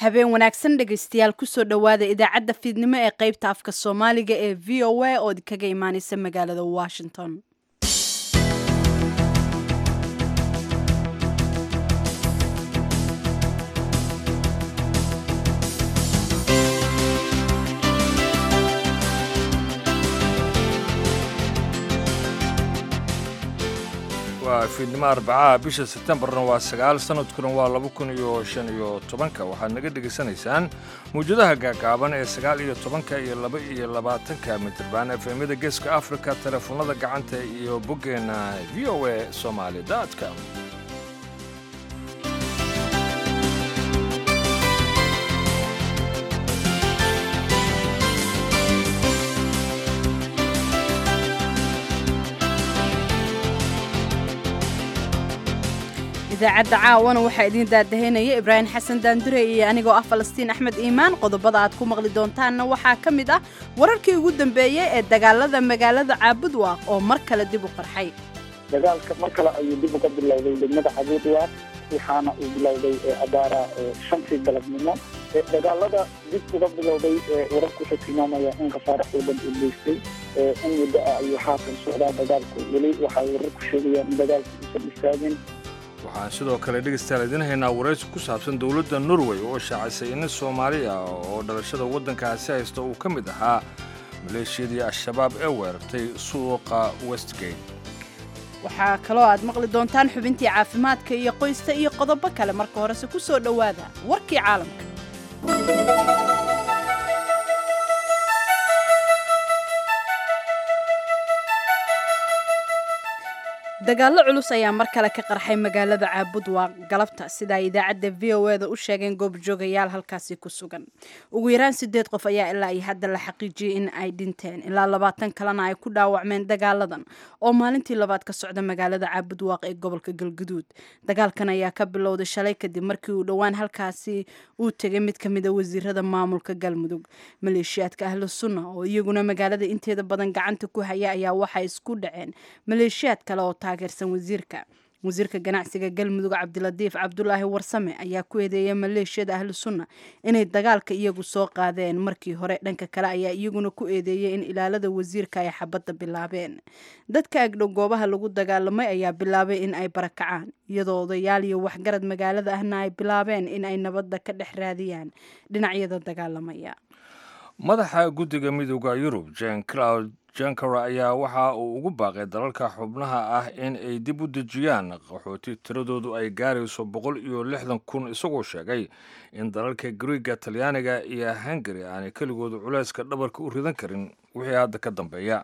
habeen wanaagsan dhegaystayaal kusoo dhowaada idaacadda fiidnimo ee qaybta afka soomaaliga ee v o a oo kaga imaaneysa magaalada washington waa fiidnimo arbacaha bisha sebtembarna waa sagaal sanadkuna waa laba kun iyo shan iyo tobanka waxaad naga dhegaysanaysaan mawjadaha gaagaaban ee sagaal iyo tobanka iyo laba iyo labaatanka midirbaan efemyada geeska afrika teleefoonada gacanta iyo boggeenna v o a somaali com idaacadda caawana waxaa idiin daadahaynaya ibraahim xasan daandure iyo anigoo ah falastiin axmed iimaan qodobada aad ku maqli doontaanna waxaa ka mid ah wararkii ugu dambeeyey ee dagaalada magaalada caabudwaaq oo mar kale dib u qarxay dagaalka mar kale ayuu dib uga bilowday degmada caabudwaaq waxaana uu bilowday abaara shantii galabnimo dagaalada dib uga bilowday wararku waxay tilmaamaya in khasaare xoogan uu geystay in muddo ah ayuu haatan socdaa dagaalku weli waxay wararku sheegayaan in dagaalku uusan istaagin waxaan sidoo kale dhegaystayaal idiin haynaa waraysi ku saabsan dowladda norway oo shaacisay in soomaali ah oo dhalashada waddankaasi haysta uu ka mid ahaa maleeshiyadii al-shabaab ee weerartay suuqa westgate waxaa kaloo aad maqli doontaan xubintii caafimaadka iyo qoysta iyo qodobo kale marka horese ku soo dhowaada warkii caalamka dagaallo culus ayaa mar kale ka qarxay magaalada caabudwaaq galabta sida ay idaacadda v o eda u sheegeen goobjoogayaal halkaasi ku sugan ugu yaraan sideed qof ayaa ilaa iyo hadda la xaqiijiyey in ay dhinteen ilaa labaatan kalena ay ku dhaawacmeen dagaaladan oo maalintii labaad ka socda magaalada caabudwaaq ee gobolka galguduud dagaalkan ayaa ka bilowday shalay kadib markii uu dhowaan halkaasi uu tegay mid ka mid a wasiirada maamulka galmudug maleeshiyaadka ahlu sunna oo iyaguna magaalada inteeda badan gacanta ku haya ayaa waxay isku dhaceen maleeshiyaad kale oo taageersan wasiirka wasiirka ganacsiga galmudug cabdilatiif cabdulaahi warsame ayaa ku eedeeyay maleeshiyada ahlu sunna inay dagaalka iyagu soo qaadeen markii hore dhanka kale ayaa iyaguna ku eedeeyay in ilaalada wasiirka ay xabadda bilaabeen dadka agdhow goobaha lagu dagaalamay ayaa bilaabay in ay barakacaan iyadoo odayaal iyo waxgarad magaalada ahna ay bilaabeen in ay nabadda ka dhex raadiyaan dhinacyada dagaalamaya madaxa guddiga midooda yurub jen cloud jankara ayaa waxa uu ugu baaqay dalalka xubnaha ah in ay dib u dejiyaan qaxooti tiradoodu ay gaarayso boqol iyo lixdan kun isagoo sheegay in dalalka griiga talyaaniga iyo hungari aanay keligoodu culayska dhabarka u ridan karin wixii hadda ka dambeeya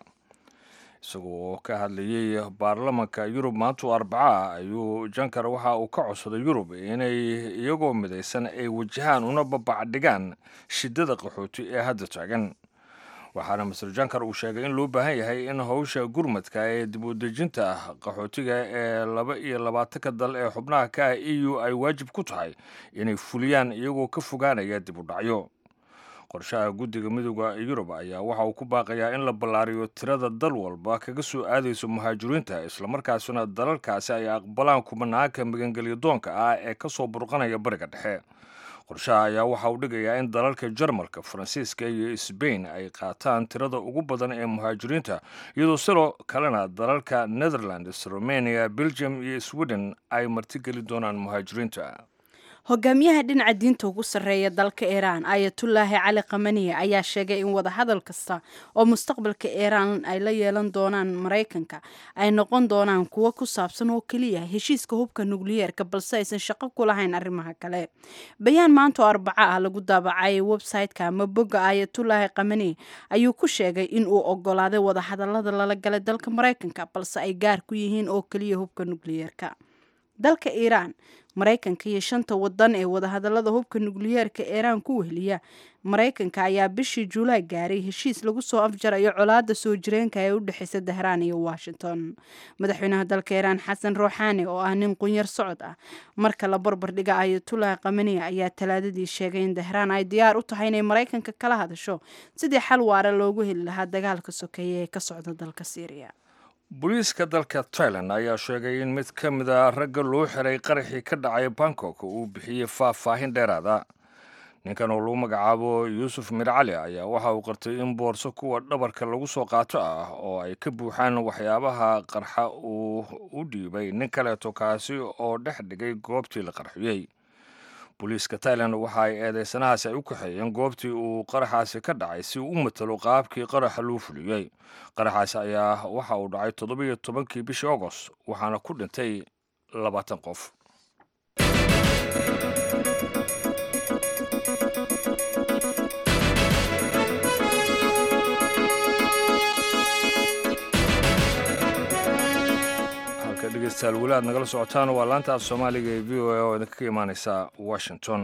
isagoo ka hadlayey baarlamanka yurub maantu arbaca ayuu jankar waxa uu ka codsaday yurub inay iyagoo midaysan ay wajahaan una babacdhigaan shidada qaxooti ee hadda taagan waxaana master jankar uu sheegay in loo baahan yahay in howsha gurmadka ee dib u dejinta qaxootiga ee laba iyo labaatanka dal ee xubnaha ka ah e u ay waajib ku tahay inay fuliyaan iyagoo ka fogaanaya dib u dhacyo qorshaha guddiga midooda yurub ayaa waxa uu ku baaqayaa in la ballaariyo tirada dal walba kaga soo aadayso muhaajiriinta islamarkaasina dalalkaasi ay aqbalaan kumanaanka magangelyo doonka ah ee ka soo burqanaya bariga dhexe qorshaha ayaa waxa uu dhigayaa in dalalka jarmalka faransiiska iyo sbain ay qaataan tirada ugu badan ee muhaajiriinta iyadoo sidoo kalena dalalka netherlands romania belgium iyo sweden ay martigeli doonaan muhaajiriinta hogaamiyaha dhinaca diinta ugu sarreeya dalka iiraan ayatullaahi cali kamaniye ayaa sheegay in wadahadal kasta oo mustaqbalka iiraan ay la yeelan doonaan maraykanka ay noqon doonaan kuwo ku saabsan oo keliya heshiiska hubka nukliyeerka balse aysan shaqo ku lahayn arrimaha kale bayaan maanta oo arbaco ah lagu daabacay website-ka ama bogga ayatullaahi kamaniye ayuu ku sheegay in uu ogolaaday wadahadalada lala galay dalka maraykanka balse ay gaar ku yihiin oo keliya hubka nukliyeerka dalka iiraan maraykanka iyo shanta wadan ee wadahadalada hubka nukliyeerka iiraan ku weheliya maraykanka ayaa bishii juulaay gaaray heshiis lagu soo afjarayo colaada soo jireenka ee u dhexeysa dahraan iyo washington madaxweynaha dalka iiraan xasan ruuxaani oo ah nin qunyar socod ah marka la barbardhiga ayatullahi kamaniya ayaa talaadadii sheegay in dahraan ay diyaar u tahay inay maraykanka kala hadasho sidii xal waara loogu heli lahaa dagaalka sokeeye ee ka socda dalka syriya booliiska dalka tailan ayaa sheegay in mid ka mid a ragga loo xiray qaraxii ka dhacay bangkok uu bixiyey faahfaahin dheeraada ninkan oo lagu magacaabo yuusuf mir cali ayaa waxa uu qartay in boorso kuwa dhabarka lagu soo qaato ah oo ay ka buuxaan waxyaabaha qarxa uu u dhiibay nin kaleeto kaasi oo dhex dhigay goobtii la qarxiyey booliiska tailan waxa ay eedeysanahaasi ay u kaxeeyeen goobtii uu qaraxaasi ka dhacay si uu u matalo qaabkii qaraxa loo fuliyey qaraxaasi ayaa waxa uu dhacay toddobiyo tobankii bishii agost waxaana ku dhintay labaatan qof dhegeystayaal weli aad nagala socotaan waa laanta af soomaaliga ee v o a oo idinka ka imaaneysa washington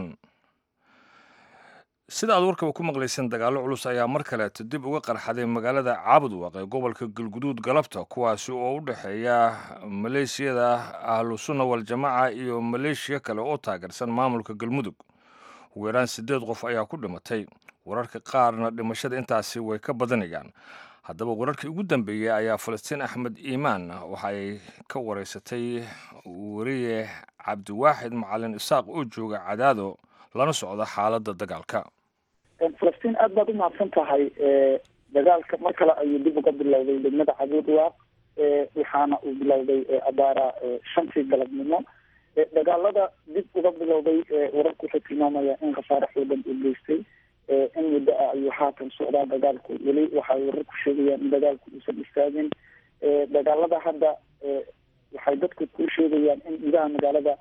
sida aad warkaba ku maqlayseen dagaallo culus ayaa mar kaleeto dib uga qarxaday magaalada caabudwaq ee gobolka galguduud galabta kuwaasi oo u dhexeeya maleeshiyada ahlu sunna waljamaaca iyo maleeshiya kale oo taageersan maamulka galmudug ugu yaraan siddeed qof ayaa ku dhimatay wararka qaarna dhimashada intaasi way ka badanayaan haddaba wararkii ugu dambeeyey ayaa falastiin axmed iimaan waxa ay ka wareysatay weriye cabdiwaaxid macalin isaaq oo jooga cadaado lana socda xaaladda dagaalka falastiin aad baad u mahadsan tahay dagaalka mar kale ayuu dib uga bilowday degmada cabuudwaaq waxaana uu bilowday abaara shantii galabnimo dagaalada dib uga bilowday wararku waxay tilmaamaya in khasaare xoogan uu geystay in muddo ah ayuu haatan socdaa dagaalku weli waxay warar ku sheegayaan in dagaalku uusan istaagin dagaalada hadda waxay dadku ku sheegayaan in gudaha magaalada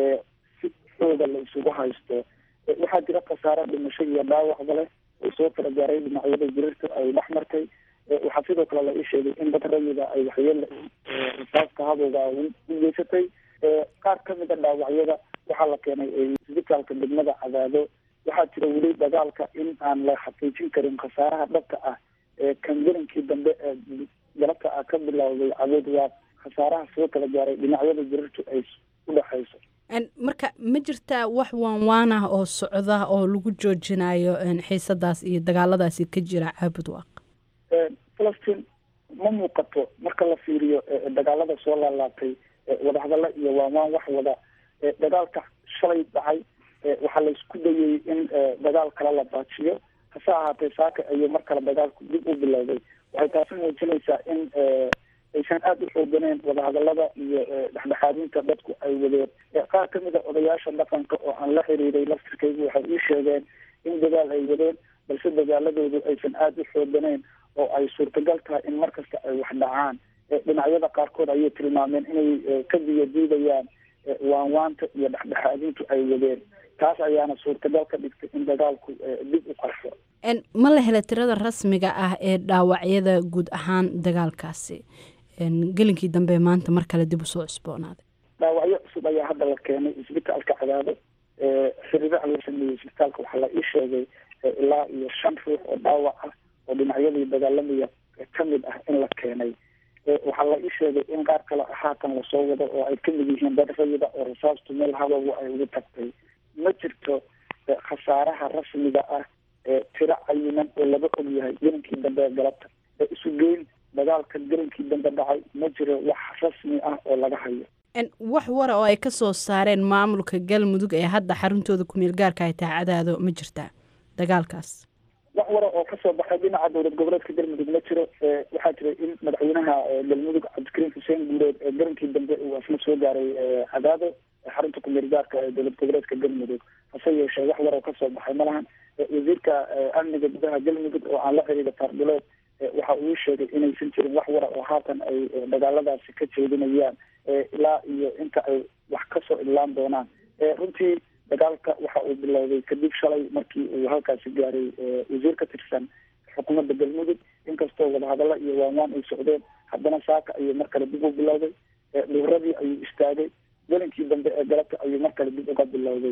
si xooga la isugu haysto waxaa jira khasaare dhimasho iyo dhaawacba leh oo soo kala gaaray dhinacyada jirirta ay dhex martay waxaa sidoo kale la ii sheegay in dad rayida ay waxyeele risaaska hadowga u geysatay qaar kamid a dhaawacyada waxaa la keenay isbitaalka degmada cadaado waxaa jira weli dagaalka in aan la xaqiijin karin khasaaraha dhabka ah ee kangelinkii dambe ee galabta ah ka bilowday cabuud waa khasaaraha soo kala gaaray dhinacyada jirirtu ay u dhexayso marka ma jirtaa wax waanwaan ah oo socda oo lagu joojinayo xiisadaas iyo dagaaladaasi ka jira caabud waaq falastiin ma muuqato marka la fiiriyo dagaalada soo laalaabtay wadahadalla iyo waanwaan wax wada dagaalka shalay dhacay waxaa la isku dayay in dagaal kale la baajiyo hase ahaatee saaka ayuu mar kale dagaalku dib u bilowday waxay taasi muujinaysaa in aysan aada u xooganeen wadahadalada iyo dhexdhexaadinta dadku ay wadeen qaar kamid a odayaasha dhaqanka oo aan la xiriiray laftirkaygu waxay ii sheegeen in dagaal ay wadeen balse dagaaladoodu aysan aada u xooganeen oo ay suurtagal tahay in mar kasta ay wax dhacaan dhinacyada qaarkood ayay tilmaameen inay ka biyadiidayaan waanwaanta iyo dhexdhexaadintu ay wadeen taas ayaana suurtagal ka dhigtay in dagaalku dib u qarxo ma la hela tirada rasmiga ah ee dhaawacyada guud ahaan dagaalkaasi gelinkii dambe maanta mar kale dib usoo cusboonaaday dhaawacyo cusub ayaa hadda la keenay isbitaalka cadaado xiriiraha loo sameeyey isbitaalka waxaa la ii sheegay ilaa iyo shan ruux oo dhaawac ah oo dhinacyadii dagaalamaya kamid ah in la keenay waxaa la ii sheegay in qaar kale haatan lasoo wado oo ay kamid yihiin dad rayida oo rasaastu meel habagu ay ugu tagtay ma jirto khasaaraha rasmiga ah tiro cayinan oo laga og yahay gelinkii dambe ee galabta isu geyn dagaalka gelinkii dambe dhacay ma jiro wax rasmi ah oo laga hayo wax wara oo ay ka soo saareen maamulka galmudug ee hadda xaruntooda kumeel gaarka ay tahay cadaado ma jirtaa dagaalkaas wax wara oo kasoo baxay dhinaca dowlad goboleedka galmudug ma jiro waxaa jira in madaxweynaha galmudug cabdikariim xuseen guuleed ee gelinkii dambe uu asna soo gaaray cadaado xarunta kumeel gaarka ee dowlad goboleedka galmudug hase yeeshee wax war oo kasoo baxay ma lahan wasiirka amniga gudaha galmudug oo aan la xiriira taarbilood waxa uu sheegay inaysan jirin wax wara oo haatan ay dagaaladaasi ka jeedinayaan ilaa iyo inta ay wax kasoo idlaan doonaan runtii dagaalka waxa uu bilowday kadib shalay markii uu halkaasi gaaray wasiir ka tirsan xukuumadda galmudug inkastoo wadahadalla iyo waanwaan ay socdeen haddana saaka ayuu mar kale dib u bilowday dhuuradii ayuu istaagay gelinkii dambe ee galabta ayuu mar kale dib uga bilowday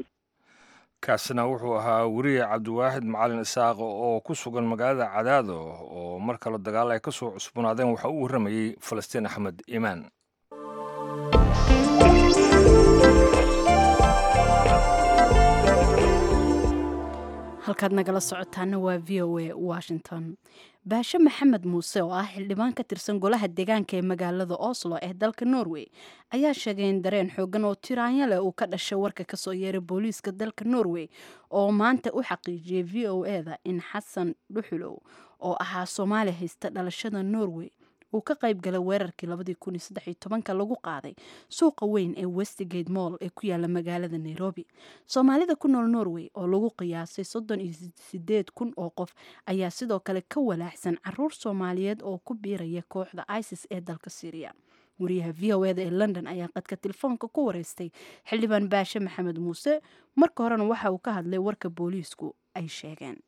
kaasina wuxuu ahaa weriye cabdiwaaxid macalin isaaq oo ku sugan magaalada cadaado oo mar kale dagaal ay ka soo cusboonaadeen waxa uu warramayey falastiin axmed iimaan halkaad nagala socotaana waa v o a washington baashe maxamed muuse oo ah xildhibaan ka tirsan golaha deegaanka ee magaalada oslo ee dalka norway ayaa sheegay in dareen xoogan oo tiraanya leh uu ka dhashay warka kasoo yeeray booliiska dalka norway oo maanta u xaqiijiyey v o eda in xasan dhuxulow oo ahaa soomaali haysta dhalashada norway uu ka qayb galay weerarkii lagu qaaday suuqa weyn ee westgate moll ee ku yaala magaalada nairobi soomaalida ku nool norway oo lagu qiyaasay soddon iyo sideed kun oo qof ayaa sidoo kale ka walaaxsan caruur soomaaliyeed oo ku biiraya kooxda isis ee dalka syriya wariyaha v o eda ee london ayaa qadka telefoonka ku wareystay xildhibaan baashe maxamed muuse marka horena waxa uu ka hadlay warka booliisku ay sheegeen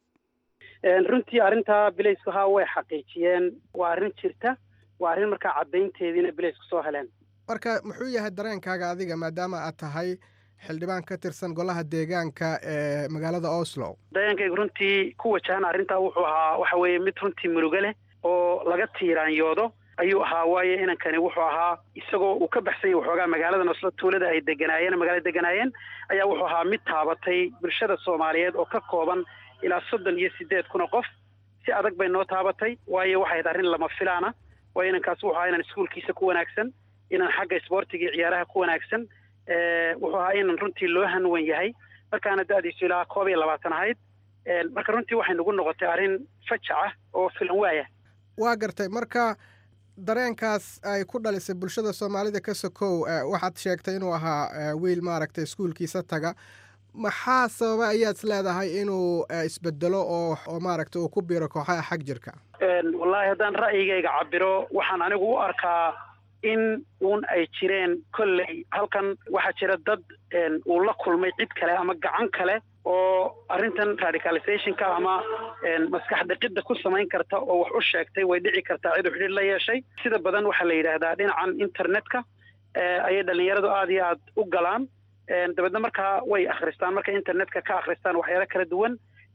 runtii arrintaa bilaysku haa way xaqiijiyeen waa arrin jirta waa arrin markaa caddaynteediina bilaysku soo heleen marka muxuu yahay dareenkaaga adiga maadaama aad tahay xildhibaan ka tirsan golaha deegaanka ee magaalada oslo dareenkaygu runtii ku wajahan arrintaa wuxuu ahaa waxa weeye mid runtii murugo leh oo laga tiiraanyoodo ayuu ahaa waayo inankani wuxuu ahaa isagoo uu ka baxsan yahy waxoogaa magaaladan oslo tuulada ay deganaayeen magaalada deganaayeen ayaa wuxuu ahaa mid taabatay bulshada soomaaliyeed oo ka kooban ilaa soddon iyo sideed kun oo qof si adag bay noo taabatay waayo waxay ahayd arrin lama filaana waayo inankaas wuxuu ahaa inan iskuulkiisa ku wanaagsan inan xagga isboortiga iyo ciyaaraha ku wanaagsan wuxuu ahaa inan runtii loo hanwan yahay markaana da-diisu ilaa koob iyo labaatan ahayd marka runtii waxay nagu noqotay arrin fajac ah oo filan waaya waa gartay marka dareenkaas ay ku dhalisay bulshada soomaalida ka sokow waxaad sheegtay inuu ahaa wiil maaragtay iskuulkiisa taga maxaa sababa ayaad is leedahay inuu isbedelo oo oo maaragta uu ku biiro kooxaha xag jirka wallaahi haddaan ra'yigayga cabiro waxaan anigu u arkaa in uun ay jireen kolley halkan waxaa jira dad uu la kulmay cid kale ama gacan kale oo arrintan radicalizationka ama maskax dhiqidda ku samayn karta oo wax u sheegtay way dhici kartaa cid u xidhiir la yeeshay sida badan waxaa la yidhaahdaa dhinacan internetka ayay dhallinyaradu aada iyo aada u galaan dabeedna markaa way akhristaan markay internetka ka akhristaan waxyaalo kala duwan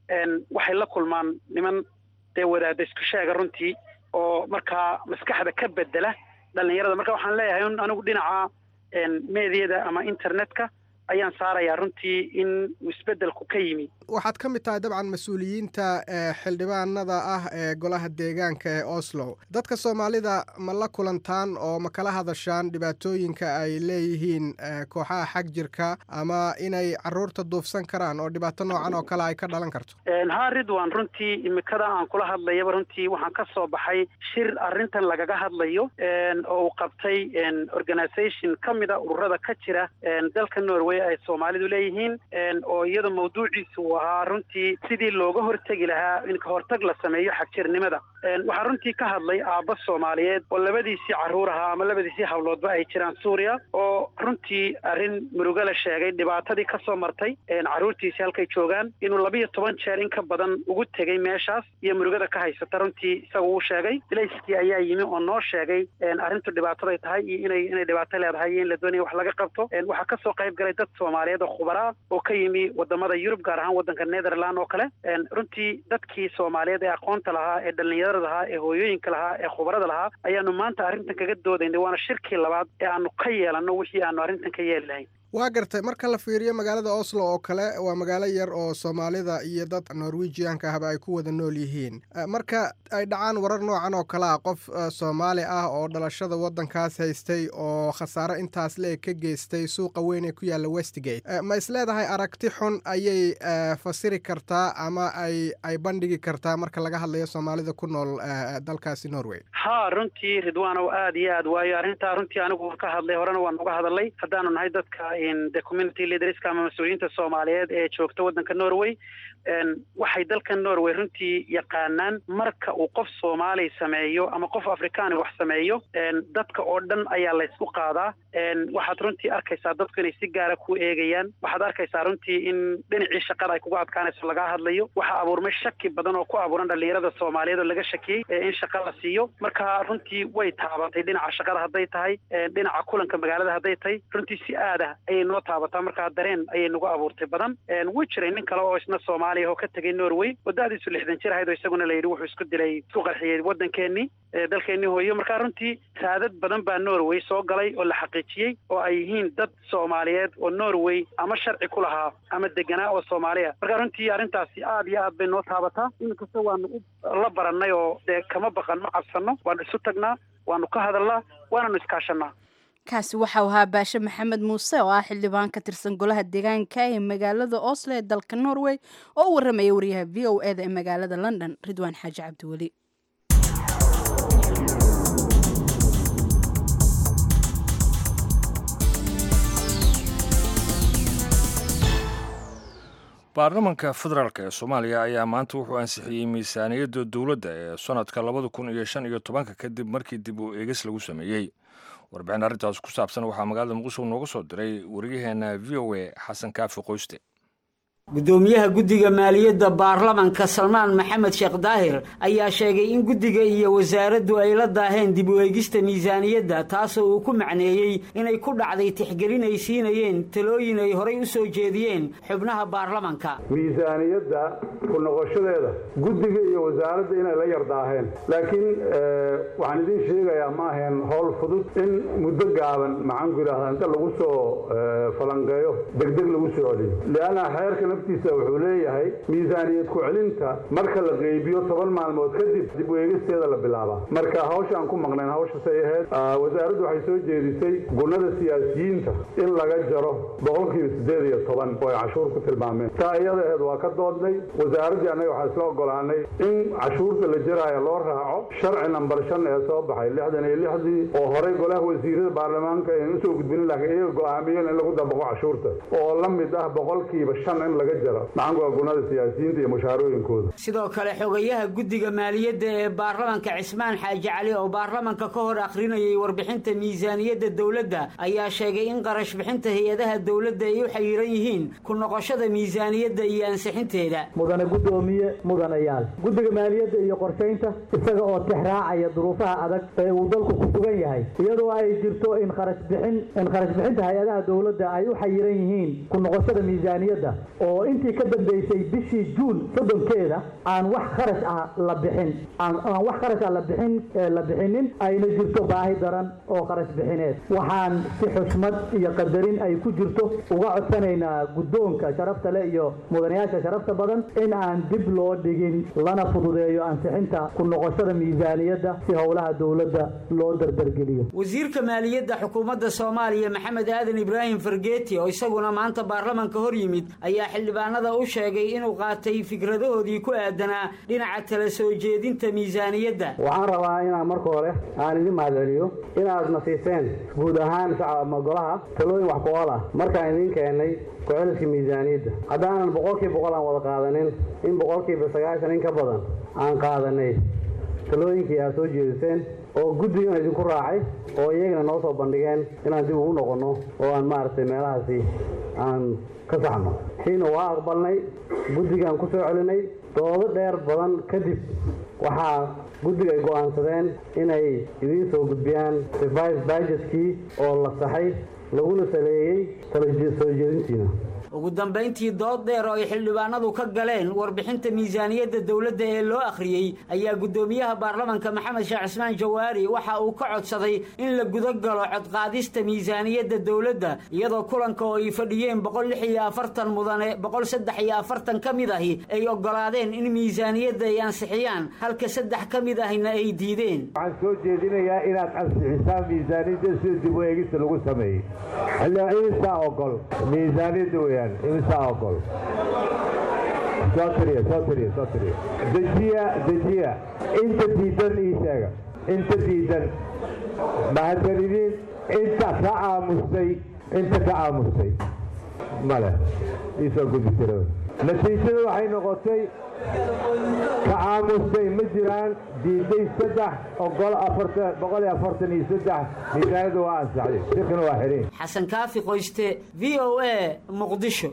waxay la kulmaan niman dee wadaada isku sheega runtii oo markaa maskaxda ka bedela dhallinyarada marka waxaan leeyahay un anigu dhinaca meediyada ama internetka ayaan saarayaa runtii in isbeddelku ka yimi waxaad ka mid tahay dabcan mas-uuliyiinta xildhibaanada ah ee golaha deegaanka ee oslo dadka soomaalida ma la kulantaan oo ma kala hadashaan dhibaatooyinka ay leeyihiin kooxaha xag jirka ama inay caruurta duufsan karaan oo dhibaato noocan oo kale ay ka dhalan karto haa ridwan runtii imikada aan kula hadlayaba runtii waxaan ka soo baxay shir arrintan lagaga hadlayo oo uu qabtay organisation ka mida ururada ka jira dalka norway ay soomaalidu leeyihiin oo iyada mawduuciisu uu ahaa runtii sidii looga hortegi lahaa in kahortag la sameeyo xagjirnimada waxaa runtii ka hadlay aabba soomaaliyeed oo labadiisii carruur ahaa ama labadiisii hawloodba ay jiraan suuriya oo runtii arrin murugo la sheegay dhibaatadii ka soo martay carruurtiisii halkay joogaan inuu labiyo toban jeer in ka badan ugu tegey meeshaas iyo murugada ka haysata runtii isaga uu sheegay bilayskii ayaa yimi oo noo sheegay arrintu dhibaataday tahay iyo inay inay dhibaato leedahay iyo in la doonaya wax laga qabto waxaa kasoo qayb galay dad soomaaliyeed oo khubaraa oo ka yimi wadamada yurub gaar ahaan waddanka netherland oo kale runtii dadkii soomaaliyeed ee aqoonta lahaa ee dhallinyarada lahaa ee hooyooyinka lahaa ee khubarada lahaa ayaanu maanta arrintan kaga doodaynay waana shirkii labaad ee aanu ka yeelanno wixii aanu arrintan ka yeeli lahayn waa gartay marka la fiiriyo magaalada oslo oo kale waa magaalo yar oo soomaalida iyo dad norwejianka ahba ay ku wada nool yihiin marka ay dhacaan warar noocan oo kale ah qof soomaali ah oo dhalashada waddankaas haystay oo khasaaro intaas leeg ka geystay suuqa weyn ee ku yaalla westgate ma isleedahay aragti xun ayay fasiri kartaa ama ay ay bandhigi kartaa marka laga hadlayo soomaalida ku nool dalkaasi norway ha runtii ridwaanow aada iyo aad waayo arrintaa runtii anigu ka hadlay horena waan uga hadalay haddaanu nahay dadka the community leaderska ama mas-uuliyiinta soomaaliyeed ee joogta waddanka norway waxay dalka norway runtii yaqaanaan marka uu qof soomaali sameeyo ama qof afrikaani wax sameeyo dadka oo dhan ayaa laysku qaadaa waxaad runtii arkaysaa dadku inay si gaara ku eegayaan waxaad arkaysaa runtii in dhinacii shaqada ay kuga adkaanayso lagaa hadlayo waxaa abuurmay shaki badan oo ku abuuran dhallinyarada soomaaliyeed oo laga shakiyey in shaqa la siiyo marka runtii way taabatay dhinaca shaqada hadday tahay dhinaca kulanka magaalada hadday tahay runtii si aada ayay noo taabataa markaa dareen ayay nagu abuurtay badan wuu jiray nin kale oo isna soomaali soomaaliya oo ka tegay norway oo da-diisu lixdan jir ahayd oo isaguna la yidhi wuxuu isku dilay isku qarxiyey waddankeenii dalkeenii hooyo marka runtii saadad badan baa norway soo galay oo la xaqiijiyey oo ay yihiin dad soomaaliyeed oo norway ama sharci ku lahaa ama deganaa oo soomaaliya marka runtii arrintaasi aad iyo aad bay noo taabataa inkasta waanu la barannay oo dee kama baqan ma cabsanno waanu isu tagnaa waanu ka hadalnaa waananu iskaashanaa kaasi waxau ahaa baashe maxamed muuse oo ah xildhibaan ka tirsan golaha deegaanka ee magaalada oslo ee dalka norway oo u warramaya wariyaha v o e da ee magaalada london ridwaan xaaji cabdiweli baarlamanka federaalk ee soomaaliya ayaa maanta wuxuu ansixiyey miisaaniyadda dowladda ee sannadka labada kun iyo shan iyo tobanka kadib markii dib u eegis lagu sameeyey warbixin arrintaas ku saabsan waxaa magaalada muqdisho nooga soo diray wariyaheenna v o a xasan kaafi qoyste gudoomiyaha guddiga maaliyadda baarlamanka salmaan maxamed sheekh daahir ayaa sheegay in guddiga iyo wasaaraddu ay la daaheen dib u eegista miisaaniyadda taasoo uu ku macneeyey inay ku dhacday tixgelin ay siinayeen talooyin ay horay u soo jeediyeen xubnaha baarlamanka miisaaniyadda ku noqoshadeeda guddiga iyo wasaaradda inay la yardaaheen laakiin waxaan idiin sheegayaa ma ahayn howl fudud in muddo gaaban maxaanku yidhahdaa inta lagu soo falanqeeyo degdeg lagu soo celiyo lianna xeerka naftiisa wuxuu leeyahay miisaaniyad ku-celinta marka la qeybiyo toban maalmood kadib dib u eegisteeda la bilaabaa marka hawsha aan ku maqnayn hawshasay ahayd wasaaraddu waxay soo jeedisay gunnada siyaasiyiinta in laga jaro boqolkiiba siddeed iyo toban oo ay cashuur ku tilmaameen taa iyada aheed waa ka doodnay wasaaraddii annaga waxaa isla ogolaanay in cashuurta la jaraayo loo raaco sharci nambar shan ee soo baxay lixdan iyo lixdii oo horey golaha wasiirada baarlamaanka aynu usoo gudbinin laakiin iyaga go-aamiyeen in lagu dabaqo cashuurta oo la mid ah boqolkiiba shan in laga jaro maxaanku gunada siyaasiyiinta iyo mushaarooyinkooda sidoo kale xogayaha guddiga maaliyadda ee baarlamanka cismaan xaaji cali oo baarlamanka ka hor akhrinayay warbixinta miisaaniyadda dowladda ayaa sheegay in qarash bixinta hay-adaha dowladda ay u xayiran yihiin ku noqoshada miisaaniyadda iyo ansixinteeda mudane guddoomiye mudanayaal guddiga maaliyadda iyo qorshaynta isaga oo tixraacaya duruufaha adag ee uu dalku ku sugan yahay iyadoo ay jirto in kharashbixin in kharash bixinta hay-adaha dowladda ay u xayiran yihiin ku noqoshada miisaaniyadda oo intii ka dambeysay bishii juun soddonkeeda aan wax kharash ah la bixin aan wax kharash ah la bixin la bixinin ayna jirto baahi daran oo kharash bixineed waxaan si xushmad iyo qadarin ay ku jirto uga codsanaynaa guddoonka sharafta leh iyo mudanayaasha sharafta badan in aan dib loo dhigin lana fududeeyo ansixinta ku noqoshada miisaaniyadda si howlaha dowladda loo dardargeliyo wasiirka maaliyadda xukuumadda soomaaliya maxamed aadan ibraahim fargeeti oo isaguna maanta baarlamanka hor yimid ayaa xildhibaanada u sheegay inuu qaatay fikradahoodii ku aadanaa dhinaca tala soo jeedinta miisaaniyadda waxaan rabaa inaan marka hore aan idin mahadceliyo inaad na siiseen guud ahaan shacab golaha talooyin wax ku-ool ah markaan idiin keenay ku-celiska miisaaniyadda haddaanan boqolkiiba boqol aan wada qaadanin in boqolkiiba sagaashan in ka badan aan qaadanay talooyinkii aad soo jeediseen oo guddigan idinku raacay oo iyagana noo soo bandhigeen inaan dib ugu noqonno oo aan maaragtay meelahaasi aan ka saxno xiina waa aqbalnay guddigaan ku soo celinay doodo dheer badan kadib waxaa guddiga ay go'aansadeen inay idiin soo gudbiyaan revis bajetkii oo la saxay laguna saleeyey tala soo jeedintiina ugu dambayntii dood dheer oo ay xildhibaanadu ka galeen warbixinta miisaaniyadda dowladda ee loo akhriyey ayaa guddoomiyaha baarlamanka maxamed sheekh cismaan jawaari waxa uu ka codsaday in la guda galo codqaadista miisaaniyadda dowladda iyadoo kulanka oo ay fadhiyeen boqol lix iyo afartan mudane boqol saddex iyo afartan ka mid ahi ay oggolaadeen in miisaaniyadda ay ansixiyaan halka saddex ka mid ahina ay diideen waxaan soo jeedinayaa inaad ansixisaan miisaaniyadda sida dib u eegista lagu sameeyey xildhibaanidisaa ogol miisaaniyadda weyaan imisaa ogol soo tiriya soo tiriya soo tiriya dejiya dejiya inta diidan ii sheega inta diidan mahadsanidin inta ka aamustay inta ka aamustay male iisoo gudi jira natiijadu waxay noqotay ka aamustay ma jiraan diiday saddex ogol afartan boqol iyo afartan iyo saddex miisaaniyadda waa ansaxday shirkana waa xidhin xasan kaafi qoyste v o a muqdisho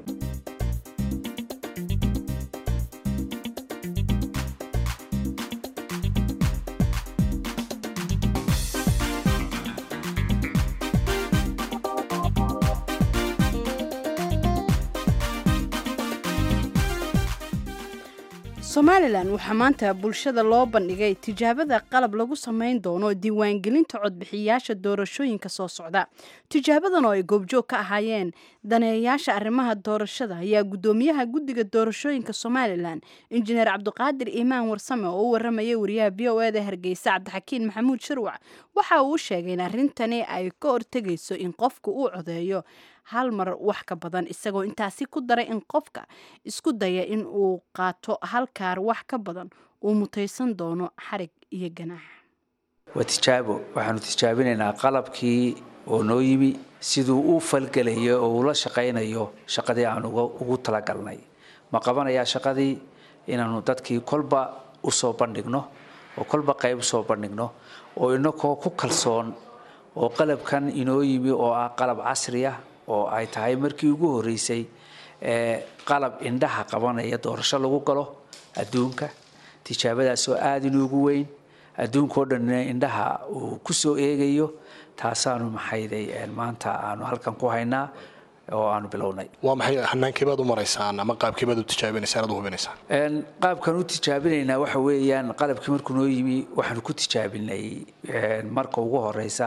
somalilan waxaa maanta bulshada loo bandhigay tijaabada qalab lagu samayn doono diiwaangelinta codbixiyayaasha doorashooyinka soo socda tijaabadan oo ay goobjoog ka ahaayeen daneeyayaasha arrimaha doorashada ayaa guddoomiyaha guddiga doorashooyinka somalilan injineer cabdiqaadir iimaan warsame oo u waramayay wariyaha b o eda hargeysa cabdixakiin maxamuud shirwac waxa uu sheegay in arrintani ay ka hortegayso in qofku uu codeeyo hal mar wax ka badan isagoo intaasi ku daray in qofka isku daya in uu qaato hal kaar wax ka badan uu mutaysan doono xarig iyo ganaax waa tijaabo waxaanu tijaabinaynaa qalabkii oo noo yimi siduu u falgelayo oo ula shaqaynayo shaqadii aan ugu talagalnay ma qabanayaa shaqadii inaanu dadkii kolba usoo bandhigno oo kolba qayb usoo bandhigno oo inakoo ku kalsoon oo qalabkan inoo yimi oo ah qalab casri ah oo ay tahay markii ugu horeysay ee qalab indhaha qabanaya doorasho lagu galo adduunka tijaabadaasoo aada inuugu weyn adduunkao dhanna indhaha uu ku soo eegayo taasaanu maxayday maanta aanu halkan ku haynaa oo aanu bilownay waa maxay hanaankeebaad u maraysaan ama qaabkeebaad u tijaabinaysaan aad u hubinaysaan qaabkan u tijaabinaynaa waxa weeyaan qalabkii markuu noo yimi waxaanu ku tijaabinay marka ugu horeysa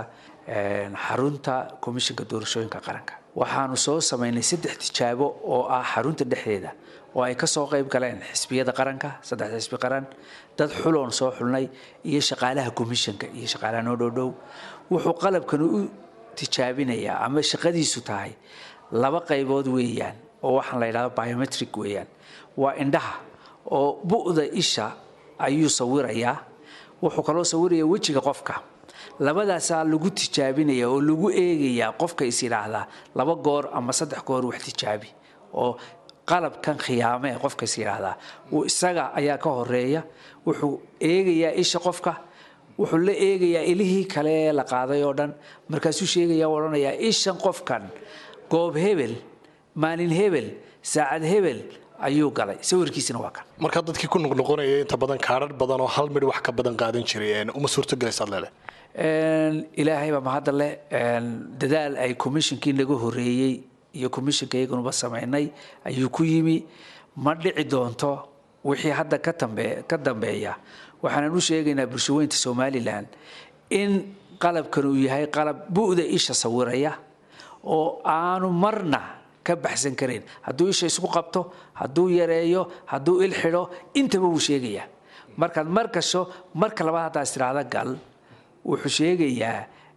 xarunta komishinka doorashooyinka qaranka waxaanu soo samaynay saddex tijaabo oo ah xarunta dhexdeeda oo ay kasoo qayb galeen xisbiyada qaranka saddexda xisbi qaran dad xuloon soo xulnay iyo shaqaalaha komishanka iyo shaqaalaha noo dhowdhow wuxuu qalabkan u tijaabinayaa ama shaqadiisu tahay laba qaybood weeyaan oo waxaan la yidhahdo biometric weeyaan waa indhaha oo bu'da isha ayuu sawirayaa wuxuu kaloo sawirayaa wejiga qofka labadaasaa lagu tijaabinaya oo lagu eegayaa qofka is yidhaahdaa laba goor ama saddex goor wax tijaabi oo qalabkan khiyaame ee qofka is yidhaahdaa uu isaga ayaa ka horeeya wuxuu eegayaa isha qofka wuxuu la eegayaa ilihii kale ee la qaaday oo dhan markaasuu sheegaya u odhanayaa ishan qofkan goob hebel maalin hebel saacad hebel ayuu galay sawirkiisina waa kan markaa dadkii ku noqnoqonaya inta badan kaadhar badan oo hal midh wax ka badan qaadan jiray uma suurtogelaysaad leele ilaahay baa mahadda leh dadaal ay commishonkii naga horeeyey iyo commissionka iyagunuba samaynay ayuu ku yimi ma dhici doonto wixii hadda ka dambe ka dambeeya waxaanan u sheegaynaa bulshaweynta somalilan in qalabkan uu yahay qalab bu'da isha sawiraya oo aanu marna ka baxsan karayn hadduu isha isku qabto hadduu yareeyo hadduu il xidho intaba wuu sheegayaa markaad mar gasho marka labaad haddaa istiraahda gal wuxuu sheegayaa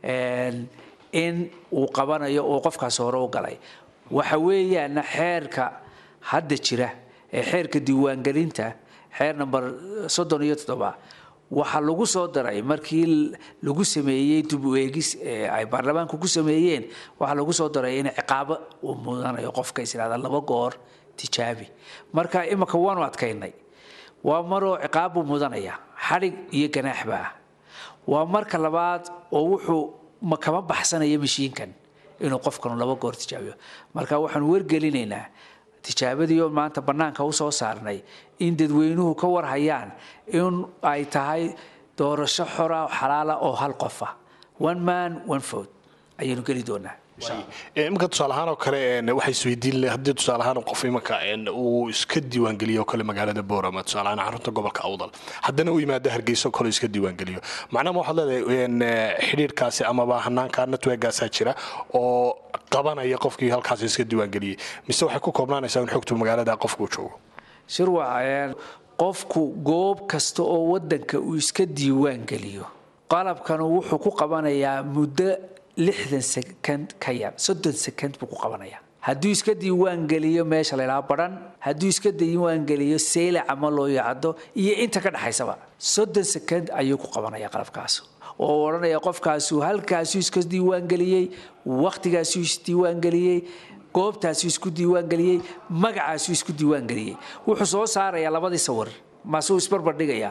in uu qabanayo oo qofkaas hore u galay waxa weeyaana xeerka hadda jira ee xeerka diiwaangelinta xeer number soddon iyo toddoba waxaa lagu soo daray markii lagu sameeyey dib u eegis ay baarlamaanku ku sameeyeen waxaa lagu soo daray in ciqaabo uu mudanayo qofka is yidhahda laba goor tijaabi marka imika waanu adkaynay waa maroo ciqaab buu mudanaya xadhig iyo ganaaxba ah waa marka labaad oo wuxuu ma kama baxsanaya mashiinkan inuu qofkanu laba goor tijaabiyo marka waxaanu wargelinaynaa tijaabadiioo maanta bannaanka u soo saarnay in dadweynuhu ka warhayaan in ay tahay doorasho xora xalaala oo hal qofa one man one vote ayaynu geli doonaa iminka tusaale ahaan oo kale waxay isweydiin haddii tusaale ahaan qof iminka uu iska diiwaangeliyo oo kale magaalada boorama tusaale ahaan xarunta gobolka awdal haddana u yimaado hargeyso kale iska diiwaangeliyo macnaha waxaad leedahay xidhiirkaasi amaba hanaanka networkaasaa jira oo qabanaya qofkii halkaas iska diiwaangeliyey mise waxay ku koobnaanaysaa in xogtu magaalada qofkuu joogo shirwac qofku goob kasta oo wadanka uu iska diiwaangeliyo qalabkanu wuxuu ku qabanayaa muddo lixdan sekond ka yar soddon sekond buu ku qabanayaa hadduu iska diiwaangeliyo meesha laydhaha badhan hadduu iska diiwaangeliyo seylac ama loo yacdo iyo inta ka dhexaysaba soddon sekond ayuu ku qabanayaa qalabkaas oo odhanaya qofkaasu halkaasuu iska diiwaangeliyey wakhtigaasuu isdiiwaangeliyey goobtaasuu isku diiwaangeliyey magacaasuu isku diiwaangeliyey wuxuu soo saarayaa labadii sawir maasuu isbarbardhigayaa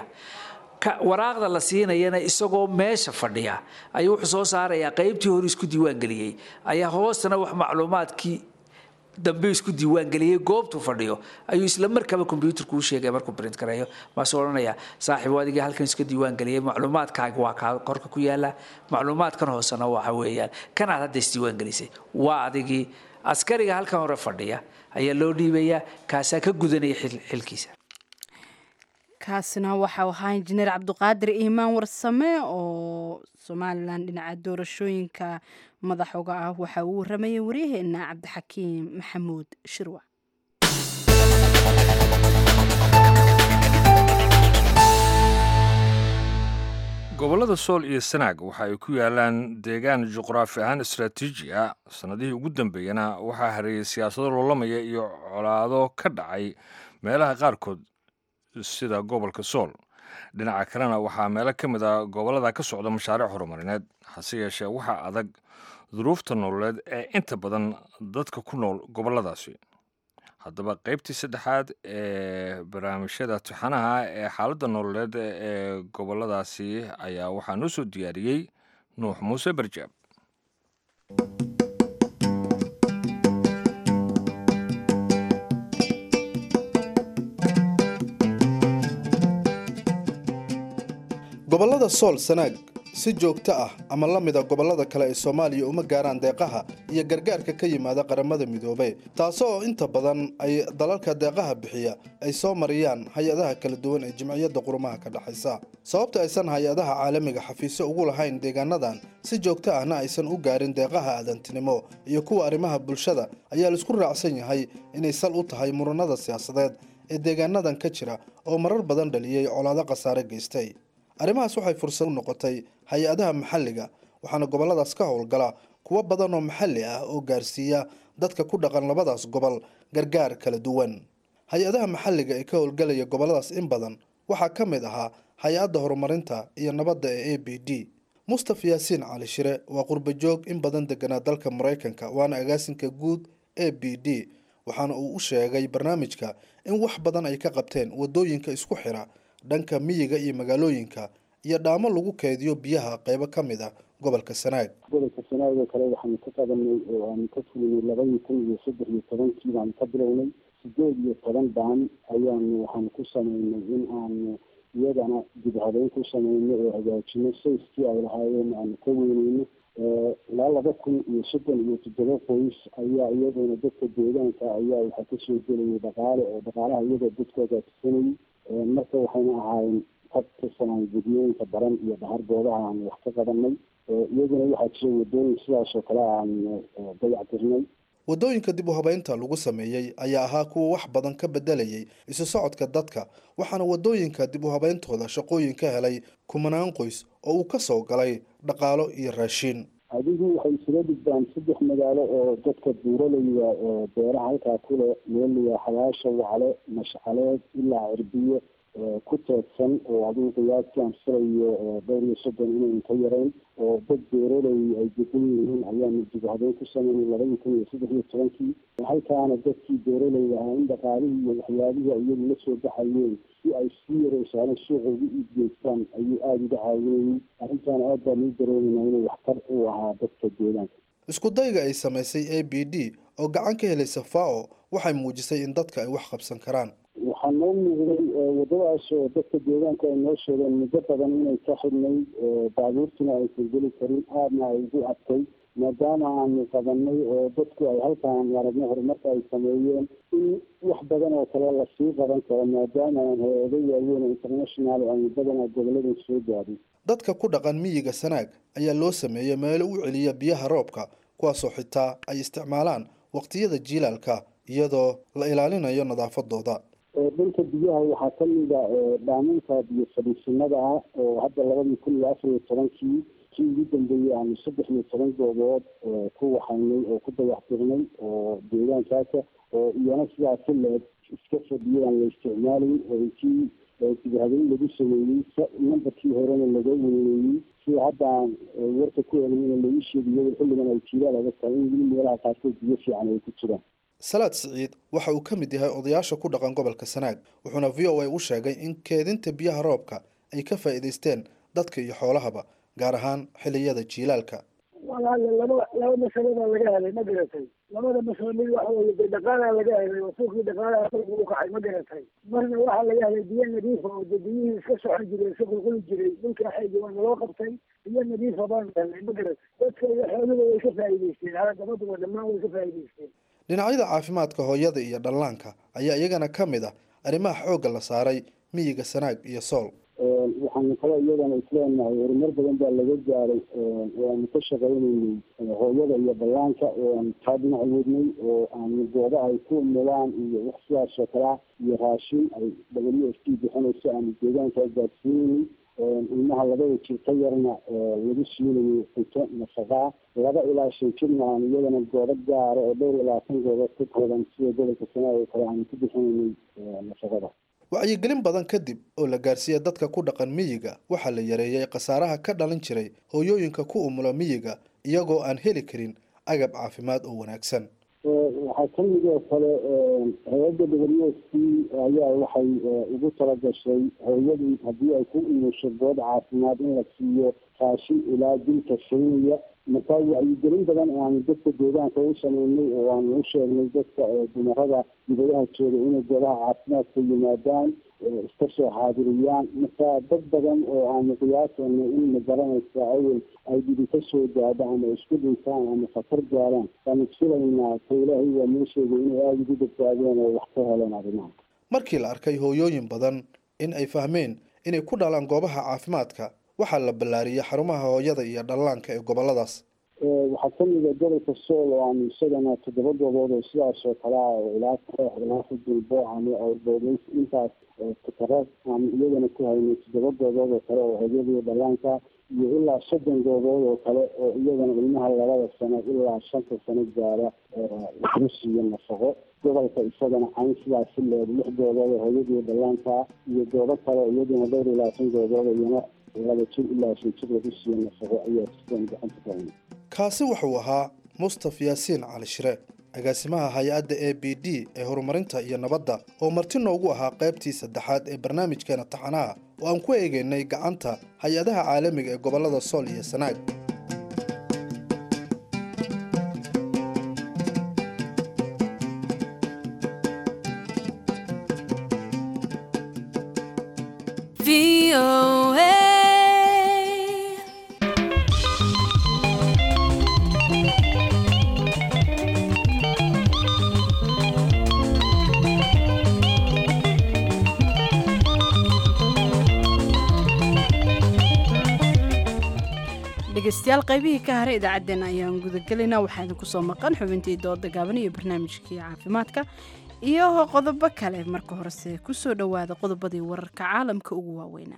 waraaqda la siinayana isagoo meesha fadhiya ayuu wuxuu soo saarayaa qaybtii hore isku diiwaangeliyey ayaa hoostana wax macluumaadkii dambe isku diiwaangeliyey goobtuu fadhiyo ayuu isla markaba kombyuutarku u sheegaya markuu brint gareeyo maasuu odhanaya saaxiib adigii halkan iska diiwaangeliyey macluumaadkaaga waa kaa korka ku yaala macluumaadkan hoosena waxa weeyaan kanaad hadda isdiiwaangelisay waa adigii askariga halkan hore fadhiya ayaa loo dhiibayaa kaasaa ka gudanaya xilkiisa kaasina waxau ahaa injineer cabdiqaadir iimaan warsame oo somalilan dhinaca doorashooyinka madax uga ah waxa uu waramayay waryaheena cabdixakiim maxamuud shirwa gobollada sool iyo sanaag waxa ay ku yaalaan deegaan juqraafi ahaan istraatiiji ah sannadihii ugu dambeeyana waxaa hareeyey siyaasado loolamaya iyo colaado ka dhacay meelaha qaarkood sida gobolka sool dhinaca kalena waxaa meelo ka mid a gobollada ka socda mashaariic horumarineed hase yeeshee waxaa adag duruufta nololeed ee inta badan dadka ku nool gobolladaasi haddaba qaybtii saddexaad ee barnaamijyada tixanaha ee xaaladda nololeed ee gobolladaasi ayaa waxaa noo soo diyaariyey nuux muuse barjaab gobollada sool sanaag si joogto ah ama la mida gobollada kale ee soomaaliya uma gaaraan deeqaha iyo gargaarka ka yimaada qaramada midoobe taasoo inta badan ay dalalka deeqaha bixiya ay soo mariyaan hay-adaha kala duwan ee jimciyadda qurumaha ka dhexaysa sababta aysan hay-adaha caalamiga xafiisyo ugu lahayn deegaanadan si joogto ahna aysan u gaarin deeqaha aadantinimo iyo kuwa arrimaha bulshada ayaa laisku raacsan yahay inay sal u tahay muranada siyaasadeed ee deegaanadan ka jira oo marar badan dhaliyey colaado khasaare geystay arrimahaas waxay fursad u noqotay hay-adaha maxalliga waxaana gobolladaas ka howlgala kuwo badan oo maxalli ah oo gaarsiiya dadka ku dhaqan labadaas gobol gargaar kala duwan hay-adaha maxalliga ee ka howlgalaya gobolladaas in badan waxaa ka mid ahaa hay-adda horumarinta iyo nabadda ee a b d mustaf yaasiin cali shire waa qurbajoog in badan deganaa dalka maraykanka waana agaasinka guud a b d waxaana uu u sheegay barnaamijka in wax badan ay ka qabteen wadooyinka isku xira dhanka miyiga iyo magaalooyinka iyo dhaamo lagu keydiyo biyaha qeybo ka mid ah gobolka sanaag gobolka sanaag oo kale waxaanu ka qabanay oo aanu ka fulinay labadii kun iyo saddex iyo tobankii baanu ka bilownay sideed iyo toban baan ayaanu waxaanu ku sameynay in aanu iyagana dib habeyn ku sameyno oo hagaajino sayskii ay lahaayeen aanu ka weyneyno ilaa laba kun iyo soddon iyo toddoba qoys ayaa iyaduna dadka deegaanka ayaa waxaa kasoo gelayay dhaqaale oo dhaqaalaha iyagoo dadku hagaagsanayay marka waxayna ahaayeen ka tirsanaan gudiyooyinka baran iyo dhahar goobaha aanu wax ka qabanay iyaguna waxaa jira wadooyin sidaas oo kale aanu dayac tirnay wadooyinka dib u habeynta lagu sameeyey ayaa ahaa kuwa wax badan ka bedelayay isu socodka dadka waxaana wadooyinka dib u habeyntooda shaqooyin ka helay kumanaan qoys oo uu ka soo galay dhaqaalo iyo raashiin adigu waxay isula dhigdaan saddex magaalo oo dadka buuralaya beeraha halkaa kule meeliya xabaasha wacle mashcaleed ilaa cirbiye ku teedsan oo adigu qiyaastii aan filayo dhowr iyo soddon inayn ka yarayn oo dad beeraley ay degan yihiin ayaanu dib habeyn ku sameynay labadii kun iyo saddex iyo tobankii halkaana dadkii beeraley ahaa in dhaqaalihii iyo waxyaabihii iyagu la soo baxayeen si ay sii yareysaan suuqa ugu iibgeystaan ayuu aada uga caawinayay arrintaana aad baan uu dareemayna inuu waxtar u ahaa dadka deegaanka isku dayga ay samaysay a b d oo gacan ka helaysa fao waxay muujisay in dadka ay wax qabsan karaan waxaa noo muuqday wadadaas oo dadka deegaanka ay noo sheegeen muddo badan inay ka xidhnay baabuurtuna aysan geli karin aadna ay ugu adkay maadaama aanu qabanay oo dadku ay halkaan aragno horumarka ay sameeyeen in wax badan oo kale lasii qaban karo maadaama aan hay-ado waaweyn oo international aanu badanaa goboladan soo gaadhay dadka ku dhaqan miyiga sanaag ayaa loo sameeyey meelo u celiya biyaha roobka kuwaasoo xitaa ay isticmaalaan waqtiyada jiilaalka iyadoo la ilaalinayo nadaafadooda dhanka biyaha waxaa kamida dhaaminka biyo fadhiisinada ah oo hadda labadii kun iyo afar iyo tobankii kii ugu dambeeyey aanu saddex iyo toban goobood ku waxaynay oo ku dayaxtirnay oo deegaankaasa oo iyana sidaa si leeg iska fadhiyo aan la isticmaalayn oo kii dibhabeyn lagu sameeyey nambarkii horena laga weyneeyey sida hadda aan warka ku helay lagu sheegiyo xilligan ay jiilaal adag tahay in weli meelaha qaarkood biyo fiican ay ku jiraan salaad siciid waxa uu ka mid yahay odayaasha ku dhaqan gobolka sanaag wuxuuna v o a u sheegay in keedinta biyaha roobka ay ka faa'iidaysteen dadka iyo xoolahaba gaar ahaan xilliyada jiilaalka walaale laba laba masalo baa laga helay ma garatay labada masalo mid waxa weye de dhaqaalaa laga helay oo suuqii dhaqaalaha kolka u kacay ma garatay marna waxaa laga helay biyo nadiifa oo de biyihii iska socon jiray iska qulquli jiray dhulka xeegi waana loo qabtay biyo nadiifa baan helnay ma garatay dadka iyo xooluba way ka faa'iidaysteen hala gabaduba dhammaan way ka faa'iidaysteen dhinacyada caafimaadka hooyada iyo dhallaanka ayaa iyagana ka mid ah arrimaha xoogga la saaray miyiga sanaag iyo sool waxaanu kale iyadana isleenahay horumar badan baa laga gaaray oo aanu ka shaqaynaynay hooyada iyo ballaanka oo aanu taa dhinac wadnay oo aanu gooba ay ku mulaan iyo wax sidaas oo kalea iyo raashin ay w f t bixinayso aanu deegaanka gaadsiinaynay ilmaha labada jir ka yarna lagu siinayo cunto nafaqaa laba ilaa shan jirna aanu iyadana goobo gaara oo dhowr iyo labaatan goobood ka kooban sida gobolka sanaag oo kale aanu ku bixinaynay nafaqada wacyigelin badan kadib oo la gaarsiiya dadka ku dhaqan miyiga waxaa la yareeyey khasaaraha ka dhalin jiray hooyooyinka ku umula miyiga iyagoo aan heli karin agab caafimaad oo wanaagsan waxaa kamid oo kale hay-adda w s t ayaa waxay ugu talagashay hooyadii haddii ay ku umusho goob caafimaad in la siiyo raashin ilaa dilka shaynaya markaa wacyigelin badan aanu dadka deegaanka u sameynay oo aanu u sheegnay dadka dumarada dibadaha jooga inay goobaha caafimaadka yimaadaan iska soo xaadiriyaan marka dad badan oo aanu qiyaasana in ma garanaysa awel ay dhibi ka soo gaadho ama isku dhintaan ama khatar gaaraan waanu filaynaa ka ilaahay waa noo sheegay inay aada ugu badbaadeen oo wax ka heleen arrimaha markii la arkay hooyooyin badan in ay fahmeen inay ku dhalaan goobaha caafimaadka waxaa la ballaariyey xarumaha hooyada iyo dhallaanka ee goboladaas waxaa kamid a gobolka sool oo aanu isagana toddoba goobood oo sidaas oo kale ah oo ilaa koox ilaa fudulbo ama awrboodlays intaas takara aanu iyagana ku haynay toddoba goobood oo kale oo hooyada iyo dhallaanka iyo ilaa soddon goobood oo kale oo iyagana ilmaha labada sano ilaa shanta sano gaara lagu siiyo nafaqo gobolka isagana cayn sidaas si leed lix goobood oo hooyada iyo dhallaanka iyo goobo kale oo iyaduna dhowr iyo labaatan goobood iyana laba jir ilaa shan jir lagu siiyo nafaqo ayaa sidan gacanta ku haynay kaasi wuxuu ahaa mustaf yaasiin cali shire agaasimaha hay-adda a b d ee horumarinta iyo nabadda oo marti noogu ahaa qaybtii saddexaad ee barnaamijkeena taxanaha oo aan ku eegaynay gacanta hay-adaha caalamiga ee gobollada sool iyo sanaag dhegeystayaal qaybihii ka haray idaacaddeenna ayaan gudagelaynaa waxaa idinku soo maqan xubintii dooda gaaban iyo barnaamijkii caafimaadka iyo qodobo kale marka horese kusoo dhowaada qodobadii wararka caalamka ugu waaweynaa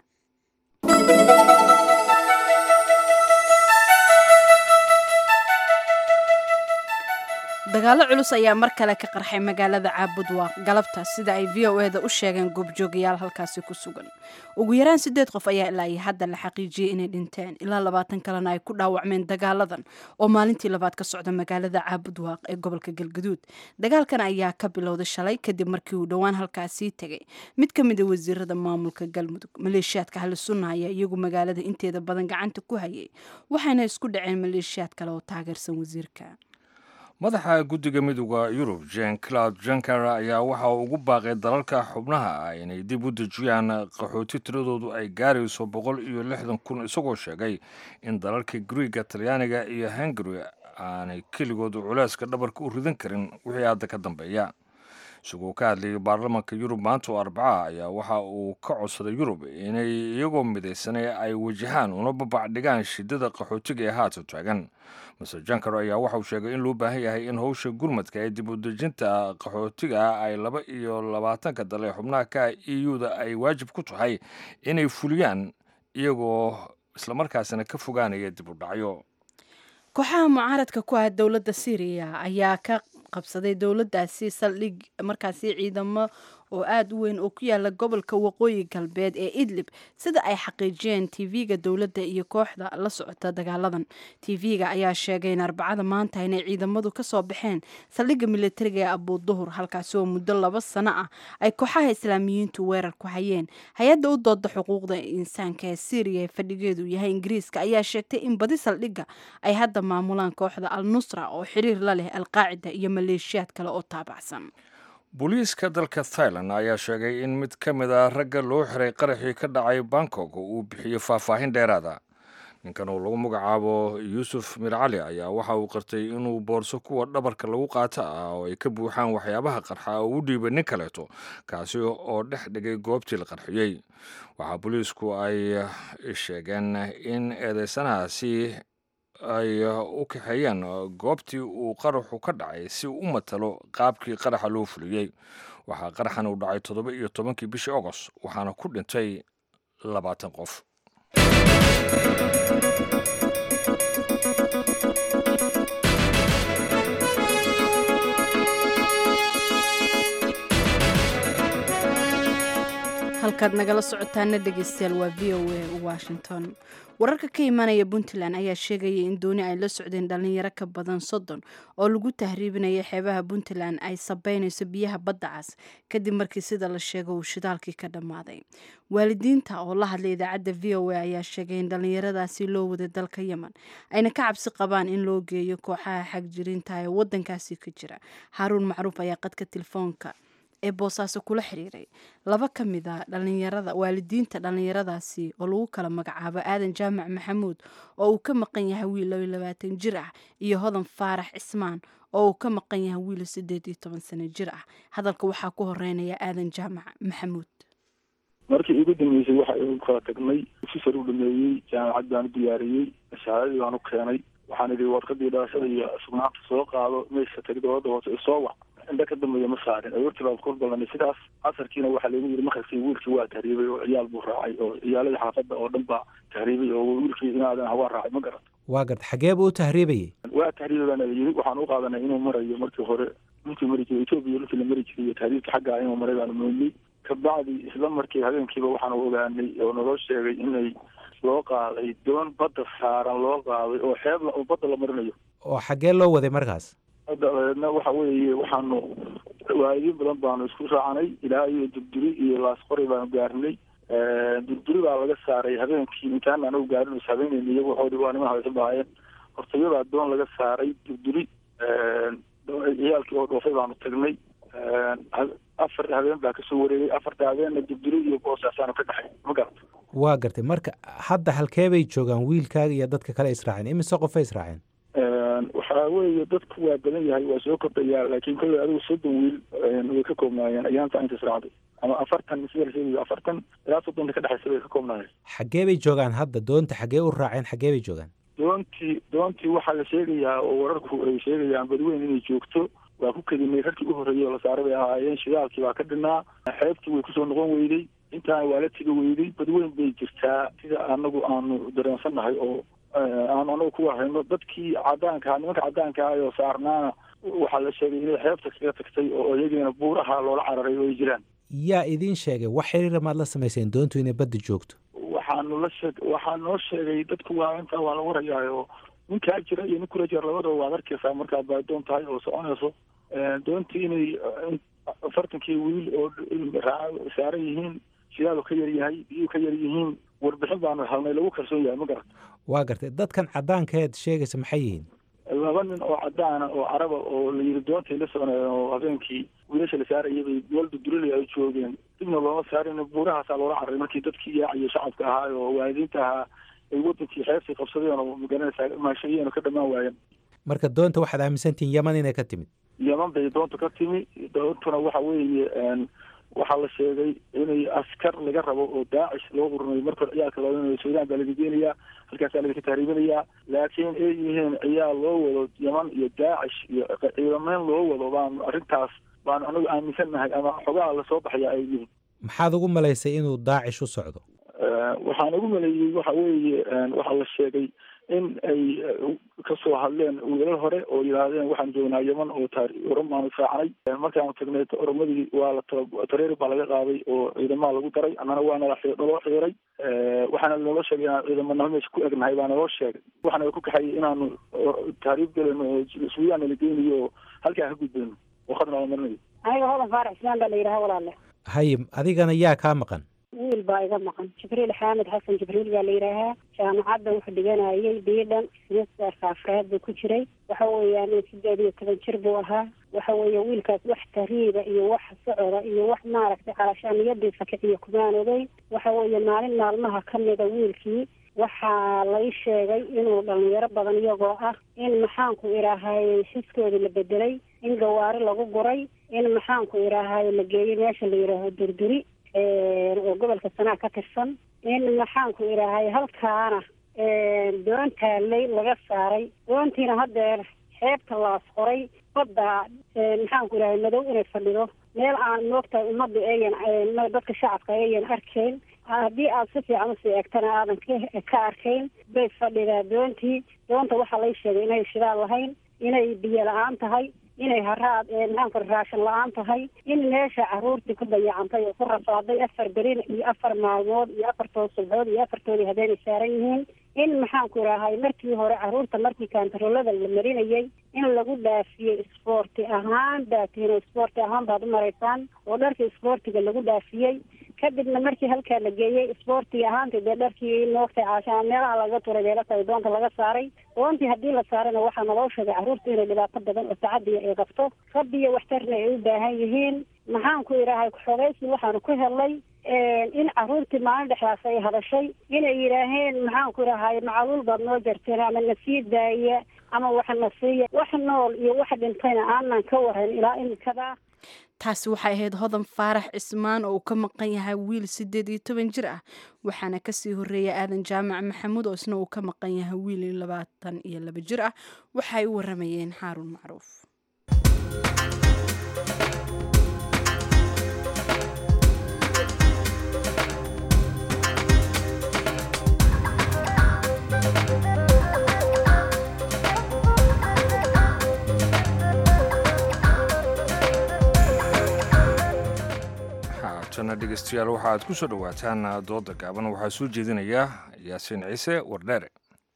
dagaalo culus ayaa mar kale ka qarxay magaalada caabudwaaq galabta sida ay v o eda u sheegeen goobjoogayaal halkaasi ku sugan ugu yaraan sideed qof ayaa ilaa iyo hadda la xaqiijiyey inay dhinteen ilaa labaatan kalena ay ku dhaawacmeen dagaaladan oo maalintii labaad ka socda magaalada caabudwaaq ee gobolka galgaduud dagaalkan ayaa ka bilowday shalay kadib markii uu dhowaan halkaasii tegay mid ka mid a wasiirada maamulka galmudug maleeshiyaadka hali sunna ayaa iyagu magaalada inteeda badan gacanta ku hayay waxayna isku dhaceen maleeshiyaad kale oo taageersan wasiirka madaxa guddiga midooda yurub jen claud janker ayaa waxa uu ugu baaqay dalalka xubnaha ah inay dib u dejiyaan qaxooti tiradoodu ay gaarayso boqol iyo lixdan kun isagoo sheegay in dalalka griiga talyaaniga iyo hungari aanay keligoodu culeyska dhabarka u ridan karin wixii hadda ka dambeeya isagoo ka hadlayay baarlamaanka yurub maanta oo arbaca ayaa waxa uu ka codsaday yurub inay iyagoo midaysanay ay wajahaan una babacdhigaan shidada qaxootiga ee haata taagan maser jankar ayaa waxauu sheegay in loo baahan yahay in howsha gurmadka ee dib u dejinta qaxootiga ay laba iyo labaatanka dal ee xubnaha ka e u-da ay waajib ku tahay inay fuliyaan iyagoo islamarkaasina ka fogaanaya dib u dhacyo kooxaha mucaaradka ku ah dowladda syriya ayaa ka qabsaday dowladdaasi saldhig markaasi ciidamo oo aada u weyn oo ku yaala gobolka waqooyi galbeed ee idlib sida ay xaqiijiyeen tv-ga dowladda iyo kooxda la socota dagaaladan tv-ga ayaa sheegay in arbacada maanta inay ciidamadu kasoo baxeen saldhigga militariga ee abuuduhur halkaasi oo muddo laba sano ah ay kooxaha islaamiyiintu weerar ku hayeen hay-adda u dooda xuquuqda insaanka ee syriya ee fadhigeedu yahay ingiriiska ayaa sheegtay in badi saldhigga ay hadda maamulaan kooxda al nusra oo xiriir la leh alqaacida iyo maleeshiyaad kale oo taabacsan booliiska dalka thailand ayaa sheegay in mid ka mid a ragga loo xiray qaraxii ka dhacay bangkok uu bixiyo faahfaahin dheeraada ninkan oo lagu magacaabo yuusuf mir cali ayaa waxa uu qartay inuu boorso kuwa dhabarka lagu qaato ah oo ay ka buuxaan waxyaabaha qarxa oo u dhiibay nin kaleeto kaasi oo dhex dhigay goobtii la qarxiyey waxaa booliisku ay sheegeen in eedeysanahaasi ay u kaxeeyeen goobtii uu qaraxu ka dhacay si uu u matalo qaabkii qaraxa loo fuliyey waxaa qaraxan uu dhacay toddoba iyo tobankii bishii agost waxaana ku dhintay labaatan qof halkaad nagala socotaana dhegeystayaal waa v o a washington wararka ka imaanaya puntland ayaa sheegaya in dooni ay la socdeen dhalinyaro ka badan soddon oo lagu tahriibinaya xeebaha puntland ay sabeynayso biyaha badda cas kadib markii sida la sheego uu shidaalkii ka dhammaaday waalidiinta oo la hadlay idaacadda v o a ayaa sheegay in dhalinyaradaasi loo waday dalka yemen ayna ka cabsi qabaan in loo geeyo kooxaha xagjirinta ee wadankaasi ka jira haaruun macruuf ayaa qadka telefoonka ee boosaaso kula xiriiray laba ka mid a dhalinyarada waalidiinta dhalinyaradaasi oo lagu kala magacaabo aadan jaamac maxamuud oo uu ka maqan yahay wiil laba labaatan jir ah iyo hodan faarax cismaan oo uu ka maqan yahay wiil siddeed iyo toban sano jir ah hadalka waxaa ku horeynaya aadan jaamac maxamuud markii igu dambeysay waxa igu kala tagnay sisar u dhameeyey jaamacad baan u diyaariyey shahaadadii baan u keenay waxaan idhi warqadii dhalashada iyo sugnaanta soo qaado meesha tagi dowladda hoose isoo wac indha ka dambeeya ma saarin aroortii baan kor ballanay sidaas casarkiina waxaa lagu yidhi markasi wiilkii waa tahriibay oo ciyaal buu raacay oo ciyaaladii xaafadda oo dhan baa tahriibay oo wiilkii inaadan hawaa raacay ma garan waa garta xagee buu u tahriibayey waa tahriibay baana yidhi waxaan u qaadanay inuu marayo markii hore dhulkii mari jiray etoobiya dhulkii la mari jiray iyo tahriibka xaggaa inuu maray baanu moodnay kabacdi isla markii habeenkiiba waxaanu ogaanay oo naloo sheegay inay loo qaaday doon badda saaran loo qaaday oo xeeb oo badda la marinayo oo xaggee loo waday markaas dabeedna waxa weeye waxaanu waalidiin badan baanu isku raacanay ilaa iyo durduri iyo laasqori baanu gaarnay durduri baa laga saaray habeenkii intaan anagu gaarin is habeenayna iyagu waxoodhi waa niman haysan bahaayeen hortayadaa doon laga saaray durduri ciyaalkii oo dhoofay baanu tagnay afar habeen baa kasoo wareegay afarta habeenna durduri iyo boosaasaanu ka dhexay ma garata waa gartay marka hadda halkee bay joogaan wiilkaaga iyo dadka kale israaceen imise qofay israaceen waxaa weeye dadku waa badan yahay waa soo kordhayaa laakiin kolley adigu soddon wiil way ka koobnaayeen ayaanta inta israacday ama afartan sida la sheegayo afartan ilaa soddonta ka dhexaysa bay ka koobnaayeen xaggee bay joogaan hadda doonta xaggee u raaceen xaggee bay joogaan doontii doontii waxaa la sheegayaa oo wararku ay sheegayaan badweyn inay joogto waa ku kadinay rarkii u horreeyey oo la saaray bay ahaayeen shidaalkii baa ka dhinaa xeebtii way kusoo noqon weyday intaana waa la tegi weyday badweyn bay jirtaa sida anagu aanu dareensannahay oo aanu anagu ku wahayno dadkii cadaanka nimanka cadaanka ah oo saarnaana waxaa la sheegay inay xeebta kaga tagtay oo iyagiina buuraha loola cararay oo ay jiraan yaa idiin sheegay wax xiriira maad la samayseen doontu inay badda joogto waxaanu la sheeg waxaa noo sheegay dadku waa intaa waa la warayaa oo ninkaa jira iyo nin kula jira labadaba waad arkaysaa markaad baadoon tahay oo soconayso doontii inay afartankii wiil oo saaran yihiin shidaal ka yar yahay biyuu ka yar yihiin warbixin baanu helnay lagu kalsoon yahay ma garata waa gartay dadkan cadaankeed sheegaysa maxay yihiin laba nin oo cadaana oo caraba oo la yidhi doontay la soconayeen oo habeenkii wiilasha la saarayay bay meel dudurilay ay joogeen dibna looma saarin buurahaasaa loola cararay markii dadkii yaaciyo shacabka ahaa oo waalidiinta ahaa ay wadankii xeebtii qabsadeen oo magaranaysaa maashayeen oo ka dhammaan waayeen marka doonta waxaad aaminsantihiin yaman inay ka timid yaman bay doonta ka timi doontuna waxa weeye waxaa la sheegay inay askar laga rabo oo daacish loo urinayo markore ciyaalka loo suudaan baa laga geenayaa halkaasaa laga tahriibinayaa laakiin ay yihiin ciyaal loo wado yaman iyo daacish iyo ciidamayn loo wado baan arrintaas baan anagu aaminsannahay ama xogaha lasoo baxaya ay yihiin maxaad ugu malaysay inuu daacish u socdo waxaan ugu maleeyey waxa weeye waxaa la sheegay in ay kasoo hadleen wiilal hore oo yidhaahdeen waxaan joognaa yeman oo oran baanu israacnay markaanu tagnay oromadii waa la tareeri baa laga qaaday oo ciidamaha lagu daray annana waa nala naloo xiiray waxaana naloo sheegay inaan ciidamanaho meesha ku egnahay baa naloo sheegay waxaana ku kaxayay inaanu taariib gelino oo suudaan nala geynayo oo halkaa ka gudbayno oo khadna la marinayo aniga hodan faarax ismaan baa la yidhaha walaale haye adigana yaa kaa maqan wiil baa iga maqan jibriil xaamed xasan jibriil baa la yidhaahaa jaamacadda wuxuu dhiganayay biidhan semesterka afraad buu ku jiray waxa weeyaan sideed iyo toban jir buu ahaa waxa weeye wiilkaas wax tariiba iyo wax socoda iyo wax maaragtay calashaaniyadiisa kiciyo kumaan ogey waxa weeye maalin maalmaha ka mida wiilkii waxaa lay sheegay inuu dhalinyaro badan iyagoo ah in maxaanku idhaahaye xiskoodii la bedelay in gawaari lagu guray in maxaanku idhaahaye la geeyey meesha la yidhaaho durduri oo gobolka sanaa ka tirsan in maxaanku idhaahaye halkaana doon taallay laga saaray doontiina haddeer xeebta laas qoray badda maxaanku idhahay madow inay fadhido meel aan moogtahay ummadda eeyan dadka shacabka eeyan arkayn haddii aad si fiican usii eegtana aadan ka arkayn bay fadhidaa doontii doonta waxaa lay sheegay inay shidaal lahayn inay biyo la-aan tahay inay haraad maxaanku raashin la-aan tahay in meesha caruurtii ku dayacantay oo ku rafaaday afar berin iyo afar maalmood iyo afartood subxood iyo afartoodii habeenay saaran yihiin in maxaanku idhaahay markii hore caruurta markii kaantaroolada la marinayay in lagu dhaafiyey isboorti ahaan baatiin isboorti ahaan baad u maraysaan oo dharkii isboortiga lagu dhaafiyey kadibna markii halkaa la geeyey isboortiga ahaanta dee dharkii moogtay caashaa meelaha laga turay beelatahay doonta laga saaray doontii haddii la saarayna waxaa naloo sheegay carruurta inay dhibaato badan oo tacadiya ay qabto rabbiyo waxtarna ay u baahan yihiin maxaanku idhaahay xogaysi waxaanu ku helnay in caruurtii maalin dhexdaas ay hadashay inay yidhaaheen maxaanku idhahay macaluul baad noo jarteen ama na sii daaya ama wax na siiya wax nool iyo wax dhintayna aanan ka waran ilaa imikada taasi waxay ahayd hodan faarax cismaan oo uu ka maqan yahay wiil siddeed iyo toban jir ah waxaana kasii horreeyay aadan jaamac maxamuud oo isna uu ka maqan yahay wiil labaatan iyo laba jir ah waxay u waramayeen xaaruun macruuf haatana dhegeystayaal waxaad ku soo dhowaataan dooda gaaban waxaa soo jeedinaya yaasiin ciise wardheere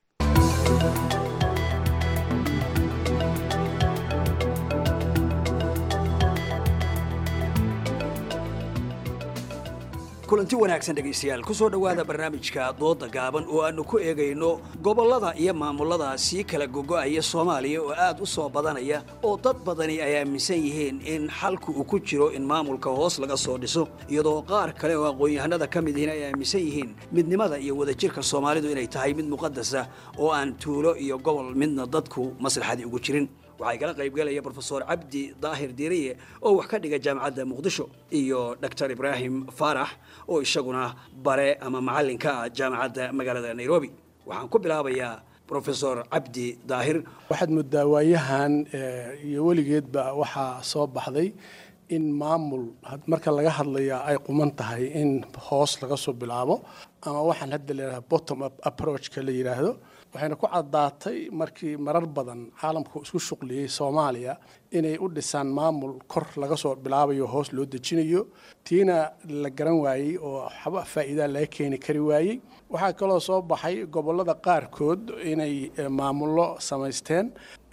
kulanti wanaagsan dhegaystayaal ku soo dhowaada barnaamijka dooda gaaban oo aannu ku eegayno gobollada iyo maamulada sii kala gogo'aya soomaaliya oo aad u soo badanaya oo dad badani ay aaminsan yihiin in xalku uu ku jiro in maamulka hoos laga soo dhiso iyadoo qaar kale oo aqoon-yahanada ka mid yihiin ay aaminsan yihiin midnimada iyo wadajirka soomaalidu inay tahay mid muqadasa oo aan tuulo iyo gobol midna dadku maslaxadii ugu jirin waxaa igala qaybgalaya brofesor cabdi daahir diiriye oo wax ka dhiga jaamacadda muqdisho iyo dor ibraahim faarax oo isaguna bare ama macallinka ah jaamacadda magaalada nairobi waxaan ku bilaabayaa brofesor cabdi daahir waxaad moodaa waayahan iyo weligeedba waxaa soo baxday in maamul marka laga hadlayaa ay quman tahay in hoos laga soo bilaabo ama waxaan hadda leedahay bottom up approachka la yidhaahdo waxayna ku caddaatay markii marar badan caalamku isku shuqliyey soomaaliya inay u dhisaan maamul kor laga soo bilaabayo hoos loo dejinayo tiina la garan waayey oo waxba faa'iidaa laga keeni kari waayey waxaa kaloo soo baxay gobollada qaarkood inay maamullo samaysteen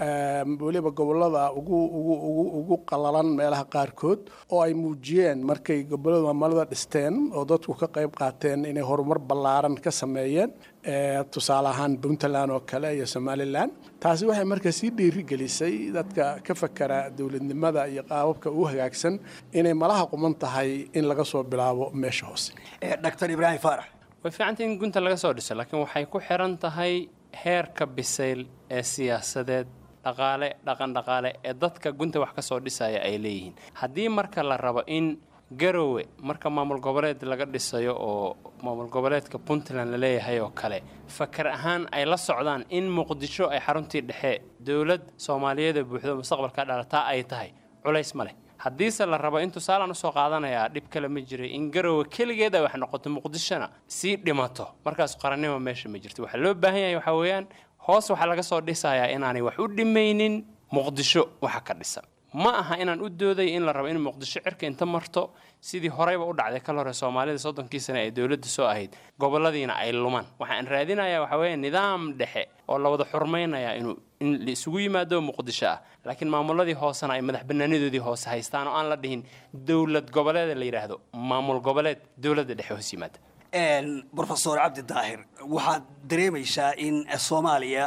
weliba gobollada ugu ugu ugu ugu qalalan meelaha qaarkood oo ay muujiyeen markay gobollada maamulada dhisteen oo dadku ka qayb qaateen inay horumar ballaaran ka sameeyeen tusaale ahaan puntland oo kale iyo somalilan taasi waxay marka sii dhiirigelisay dadka ka fakera dowladnimada iyo qaababka ugu hagaagsan inay malaha quman tahay in laga soo bilaabo meesha hoose dr ibraahim faarax way fiicantay in gunta laga soo dhiso laakiin waxay ku xiran tahay heerka bisayl ee siyaasadeed dhaqaale dhaqan dhaqaale ee dadka gunta wax ka soo dhisaya ay leeyihiin haddii marka la rabo in garowe marka maamul goboleed laga dhisayo oo maamul goboleedka puntland la leeyahay oo kale fakar ahaan ay la socdaan in muqdisho ay xaruntii dhexe dowlad soomaaliyeeda buuxdo mustaqbalka dhalataa ay tahay culays ma leh haddiise la rabo in tusaalaan usoo qaadanayaa dhib kale ma jiray in garowe keligeed ay wax noqoto muqdishona sii dhimato markaas qarannimo meesha ma jirto waxaa loo baahan yahay waxaa weeyaan hoos waxaa laga soo dhisayaa inaanay wax u dhimaynin muqdisho waxa ka dhisan ma aha inaan u dooday in la rabo in muqdisho cirka inta marto sidii horeyba u dhacday kal hore soomaalida soddonkii sane ee dowladda soo ahayd goboladiina ay lumaan waxaan raadinayaa waxaa weeye nidaam dhexe oo la wada xurmaynaya inuu in la isugu yimaado muqdisho ah laakiin maamuladii hoosena ay madax banaanadoodii hoose haystaan oo aan la dhihin dowlad goboleeda la yidhaahdo maamul goboleed dowladda dhexe hoos yimaada brofesor cabdi daahir waxaad dareemaysaa in soomaaliya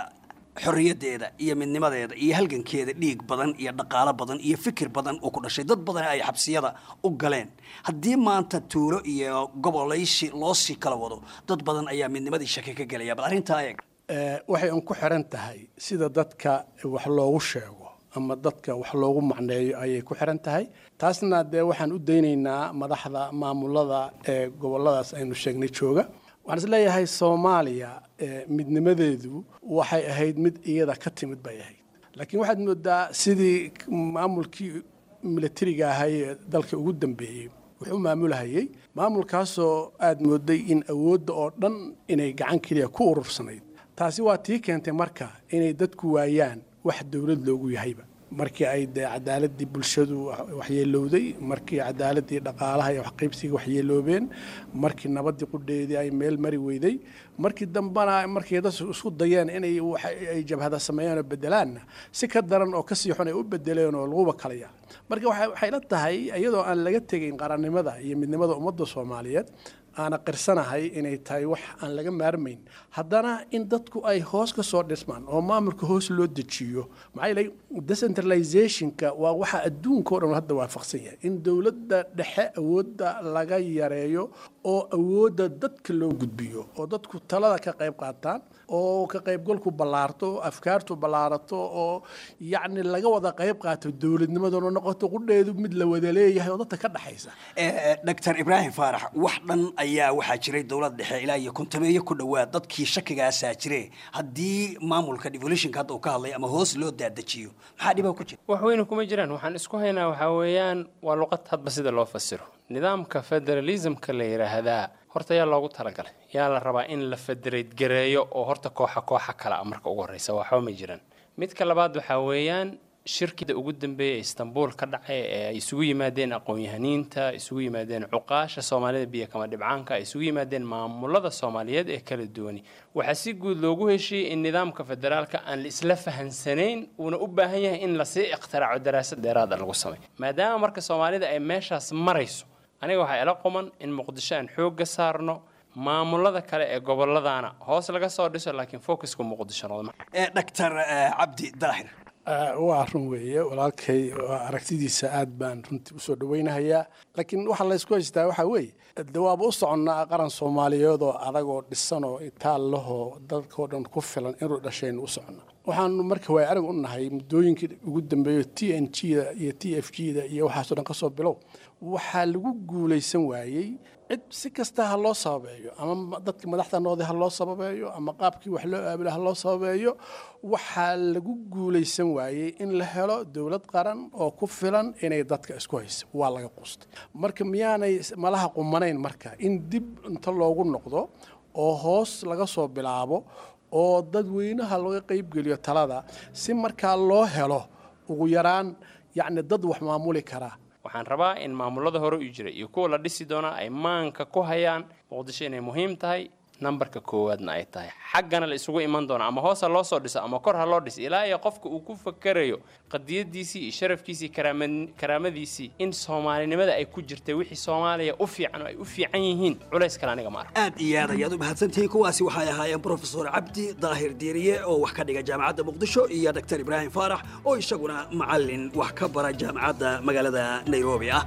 xorriyaddeeda iyo midnimadeeda iyo halgankeeda dhiig badan iyo dhaqaalo badan iyo fikir badan oo ku dhashay dad badan ay xabsiyada u galeen haddii maanta tuulo iyo gobolaysi loo sii kala wado dad badan ayaa midnimadii shaki ka gelaya bal arrintaa eeg waxay un ku xiran tahay sida dadka wax loogu sheego ama dadka wax loogu macneeyo ayay ku xiran tahay taasna dee waxaan u daynaynaa madaxda maamulada ee goboladaas aynu sheegnay jooga waxaan isleeyahay soomaaliya midnimadeedu waxay ahayd mid iyada ka timid bay ahayd laakiin waxaad moodaa sidii maamulkii milatariga ahay ee dalka ugu dambeeyey wuxuu maamulhayay maamulkaasoo aad mooday in awoodda oo dhan inay gacan keliya ku urursanayd taasi waa tii keentay marka inay dadku waayaan wax dowlad loogu yahayba markii ay dee cadaaladii bulshadu waxyeelowday markii cadaaladii dhaqaalaha iyo waxqaybsiga waxyeeloobeen markii nabadii qudheedii ay meel mari weyday markii dambena markii dad isku dayeen inay ay jabhada sameeyeen oo bedelaanna si ka daran oo kasii xun ay u bedeleen oo laguba kalaya marka waxay la tahay iyadoo aan laga tegayn qarannimada iyo midnimada ummadda soomaaliyeed aana qirsanahay inay tahay wax aan laga maarmayn haddana in dadku ay hoos ka soo dhismaan oo maamulka hoos loo dejiyo maxaa yeelay decentralizationka waa waxa adduunka o dhan hadda waafaqsan yahay in dowladda dhexe awoodda laga yareeyo oo awoodda dadka loo gudbiyo oo dadku talada ka qayb qaataan oo ka qaybgalku ballaarto afkaartu ballaarato oo yacni laga wada qayb qaato dowladnimaduna noqoto qudheedu mid la wada leeyahay oo dadka ka dhexaysa doctor ibraahim faarax wax dhan ayaa waxaa jiray dowlad dhexe ilaa iyo kontameeyo ku dhowaad dadkii shakigaasaa jire haddii maamulka devolutionka hadda uu ka hadlay ama hoos loo daadajiyo maxaa dhiba ku jira wax weyne kuma jiraan waxaan isku haynaa waxaa weeyaan waa luqad hadba sida loo fasiro nidaamka federalismka la yidhaahdaa horta yaa loogu talagalay yaa la rabaa in la federate gareeyo oo horta kooxa kooxa kale a marka ugu horreysa waxba ma jiraan midka labaad waxaa weeyaan shirkida ugu dambeeya ee istanbul ka dhacay ee ay isugu yimaadeen aqoon-yahaniinta isugu yimaadeen cuqaasha soomaalida biyo kama dhibcaanka ay isugu yimaadeen maamulada soomaaliyeed ee kala duwani waxaa si guud loogu heshiiyey in nidaamka federaalka aan la isla fahansanayn uuna u baahan yahay in lasii ikhtiraco daraasad dheeraada lagu sameeyo maadaama marka soomaalida ay meeshaas marayso aniga waxaa ila quman in muqdisho aan xoogga saarno maamulada kale ee gobolladana hoos laga soo dhiso laakiin focuska muqdisho noqdo doctor cabdi daahir waa run weeye walaalkay aragtidiisa aad baan runtii usoo dhaweynahayaa laakiin waxaa laysku haystaa waxaa weeye de waaba u soconnaa qaran soomaaliyeed oo adagoo dhisan oo itaal lahoo dadkao dhan ku filan inuu dhashaynu u soconnaa waxaanu marka waay arag u nahay muddooyinkii ugu dambeeyo t n g da iyo t f g da iyo waxaasoo dhan ka soo bilow waxaa lagu guulaysan waayey cid si kasta ha loo sababeeyo ama dadka madaxda noqday ha loo sababeeyo ama qaabkii wax loo aabila ha loo sababeeyo waxaa lagu guulaysan waayey in la helo dowlad qaran oo ku filan inay dadka isku hayso waa laga qustay marka miyaanay malaha qumanayn marka in dib inta loogu noqdo oo hoos laga soo bilaabo oo dadweynaha laga qaybgeliyo talada si markaa loo helo ugu yaraan yacni dad wax maamuli karaa waxaan rabaa in maamulada hore u jira iyo kuwa la dhisi doonaa ay maanka ku hayaan muqdisho inay muhiim tahay nambarka koowaadna ay tahay xaggana la isugu iman doono ama hoos ha loo soo dhiso ama kor ha loo dhiso ilaa iyo qofka uu ku fakerayo qadiyadiisii iyo sharafkiisii karaamadiisii in soomaalinimada ay ku jirtay wixii soomaaliya u fiican oo ay u fiican yihiin culays kale aniga ma arko aad iyo aad ayaad u mahadsantihiin kuwaasi waxay ahaayeen brofesor cabdi daahir diiriye oo wax ka dhiga jaamacadda muqdisho iyo doctor ibraahim faarax oo isaguna macallin wax ka bara jaamacadda magaalada nairobi ah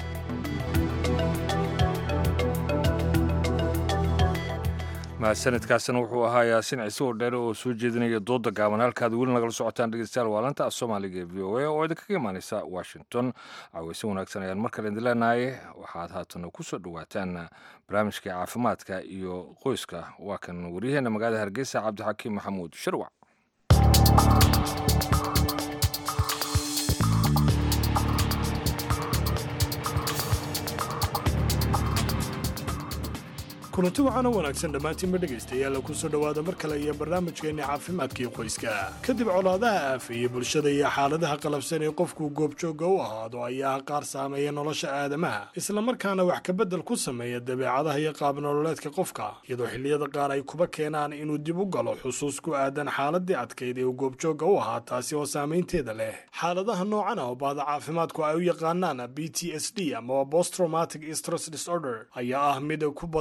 mahadsanidkaasina wuxuu ahaa yaasin ciise oo dheere oo soo jeedinaya dooda gaaban halkaad weli nagala socotaan dhegeystayaal waa lanta af soomaaliga ee v o a oo idinkaga imaaneysa washington caweyse wanaagsan ayaan mar kale idin leenahay waxaad haatana ku soo dhowaataan barnaamijkai caafimaadka iyo qoyska waa kan waryaheena magaalada hargeysa cabdixakiim maxamuud shirwac kulanti waxaana wanaagsan dhammaantiinba dhegaystayaal ku soo dhowaada mar kale iyo barnaamijkeenna caafimaadkii qoyska kadib colaadaha aafeeye bulshada iyo xaaladaha qalabsan ee qofku goobjoogga u ahaado ayaa qaar saameeya nolosha aadamaha islamarkaana wax kabedel ku sameeya dabeecadaha iyo qaabnololeedka qofka iyadoo xilliyada qaar ay kuba keenaan inuu dib u galo xusuus ku aadan xaaladii adkayd ee uu goobjoogga u ahaa taasi oo saamaynteeda leh xaaladaha noocan ah oo baada caafimaadku ay u yaqaanaan b t s d amaba posttraumatic stress disorder ayaa ah mid ku badan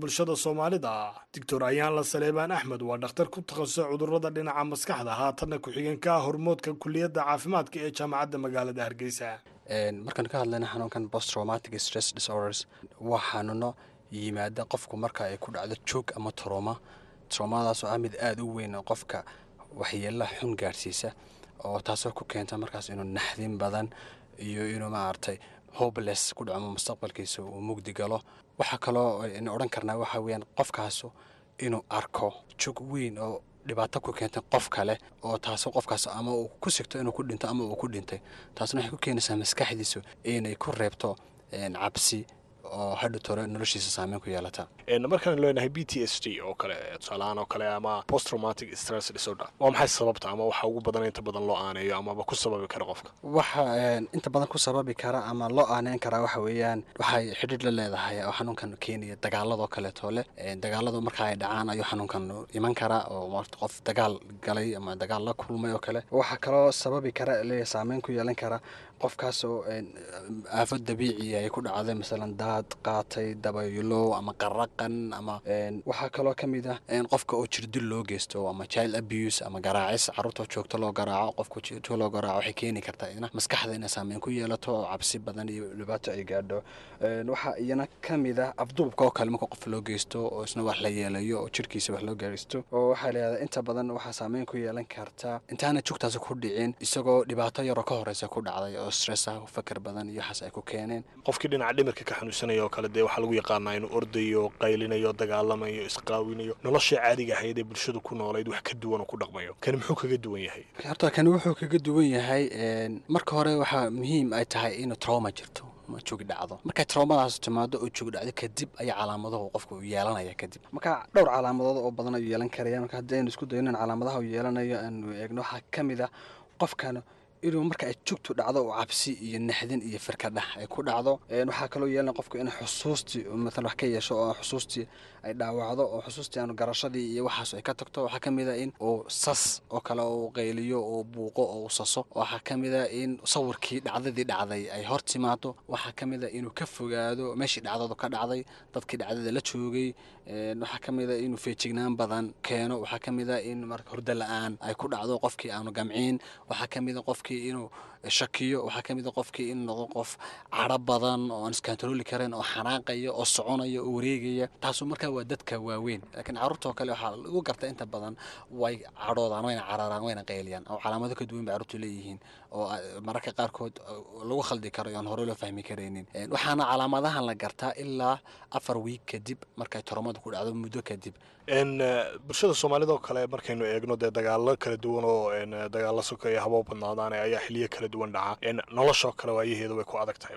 bulshada soomaalida doctor ayaanla saleebaan axmed waa dhakhtar ku takhasusay cudurrada dhinaca maskaxda haatanna ku-xigeenka ah hormoodka kuliyadda caafimaadka ee jaamacadda magaalada hargeysa markaan ka hadlayna xanuunkan post traumatic stress disorders waa xanuuno yimaada qofku marka ay ku dhacdo joog ama troma tromadaas oo ah mid aada u weyn oo qofka waxyeela xun gaadhsiisa oo taasoo ku keenta markaas inuu naxdin badan iyo inuu maaragtay hopeless ku dhacmo mustaqbalkiisa uu mugdi galo waxaa kaloo aynu odhan karnaa waxaa weeyaan qofkaasu inuu arko jog weyn oo dhibaato ku keentay qof kale oo taasoo qofkaas ama uu ku sigto inuu ku dhinto ama uu ku dhintay taasna waxay ku keenaysaa maskaxdiisu inay ku reebto cabsi oo hadhow tore noloshiisa saameyn ku yeelata markaan leenahay b t s d oo kale tusaalahaan oo kale ama post traumatic stress disorder waa maxay sababta ama waxa ugu badan inta badan loo aaneeyo amaba ku sababi kara qofka waxa inta badan ku sababi kara ama loo aaneyn karaa waxa weeyaan waxay xidhiidh la leedahay oo xanuunkan keenaya dagaaladoo kaleeto leh dagaaladu marka ay dhacaan ayuu xanuunkan iman karaa oo qof dagaal galay ama dagaal la kulmay oo kale waxaa kaloo sababi kara le saameyn ku yeelan kara qofkaas oo aafad dabiici ay ku dhacday masalan daad qaatay dabaylo ama qaraqan ama waxaa kaloo ka mid ah qofka oo jirdil loo geysto ama child abuse ama garaacis caruurta joogto loo garaaco qofka joogto loo garaaco waxay keeni kartaa ina maskaxda inay saameyn ku yeelato oo cabsi badan iyo dhibaato ay gaadho waxaa iyana ka mid ah afduubka oo kale marka qof loo geysto oo isna wax la yeelayo oo jirkiisa wax loo gaaraysto oo waxaa layihahdaa inta badan waxaa saameyn ku yeelan karta intaana jugtaas ku dhicin isagoo dhibaato yaroo ka horeysa ku dhacday oo stress ah fakar badan iyo waxaas ay ku keeneen qofkii dhinaca dhimirka ka xanuunsanaya oo kale dee waxaa lagu yaqaanaa inuu ordayo qaylinayo dagaalamayo isqaawinayo nolosha caadiga ahayd ee bulshadu ku noolayd wax ka duwan oo ku dhaqmayo kani muxuu kaga duwan yahay horta kani wuxuu kaga duwan yahay marka hore waxaa muhiim ay tahay inuu trauma jirto joogi dhacdo markay traumadaas timaado oo joogi dhacdo kadib ayaa calaamadahu qofka uu yeelanaya kadib marka dhowr calaamadood oo badan ayuu yeelan karaya marka haddii aynu isku dayno in calaamadaha uu yeelanayo aanu eegno waxaa ka mid ah qofkan inuu marka ay jugtu dhacdo oo cabsi iyo naxdin iyo firkadhax ay ku dhacdo waxaa kaloo yeelana qofku in xusuustii maalan wax ka yeesho oo xusuustii ay dhaawacdo oo xusuustii aanu garashadii iyo waxaas ay ka tagto waxaa ka mid a in uu sas oo kale uu qayliyo oo buuqo oo uu saso waxaa ka mid a in sawirkii dhacdadii dhacday ay hor timaado waxaa ka mid a inuu ka fogaado meeshii dhacdadu ka dhacday dadkii dhacdada la joogay waxaa ka mid a inuu feejignaan badan keeno waxaa ka mid a in marka hurdo la-aan ay ku dhacdo qofkii aanu gamciin waxaa ka mid a qofkii inuu shakiyo waxaa ka mid a qofkii in noqdo qof cadro badan oo aan iskantarooli karin oo xanaaqaya oo soconaya oo wareegaya taasu markaa waa dadka waaweyn laakiin carruurtoo kale waxaa lagu garta inta badan way cadhoodaan wayna cararaan wayna qayliyaan oo calaamado ka duwan bay carruurtu leeyihiin oo mararka qaarkood lagu khaldi karo aan hore loo fahmi karaynin waxaana calaamadahan la gartaa ilaa afar wiig kadib markay toromadu ku dhacdo muddo kadib bulshada soomaalida oo kale markaynu eegno dee dagaalo kala duwan oo dagaalo sokeeya haboo badnaadaan ayaa xiliyo kala duwan dhaca noloshoo kale waayaheeda way ku adag tahay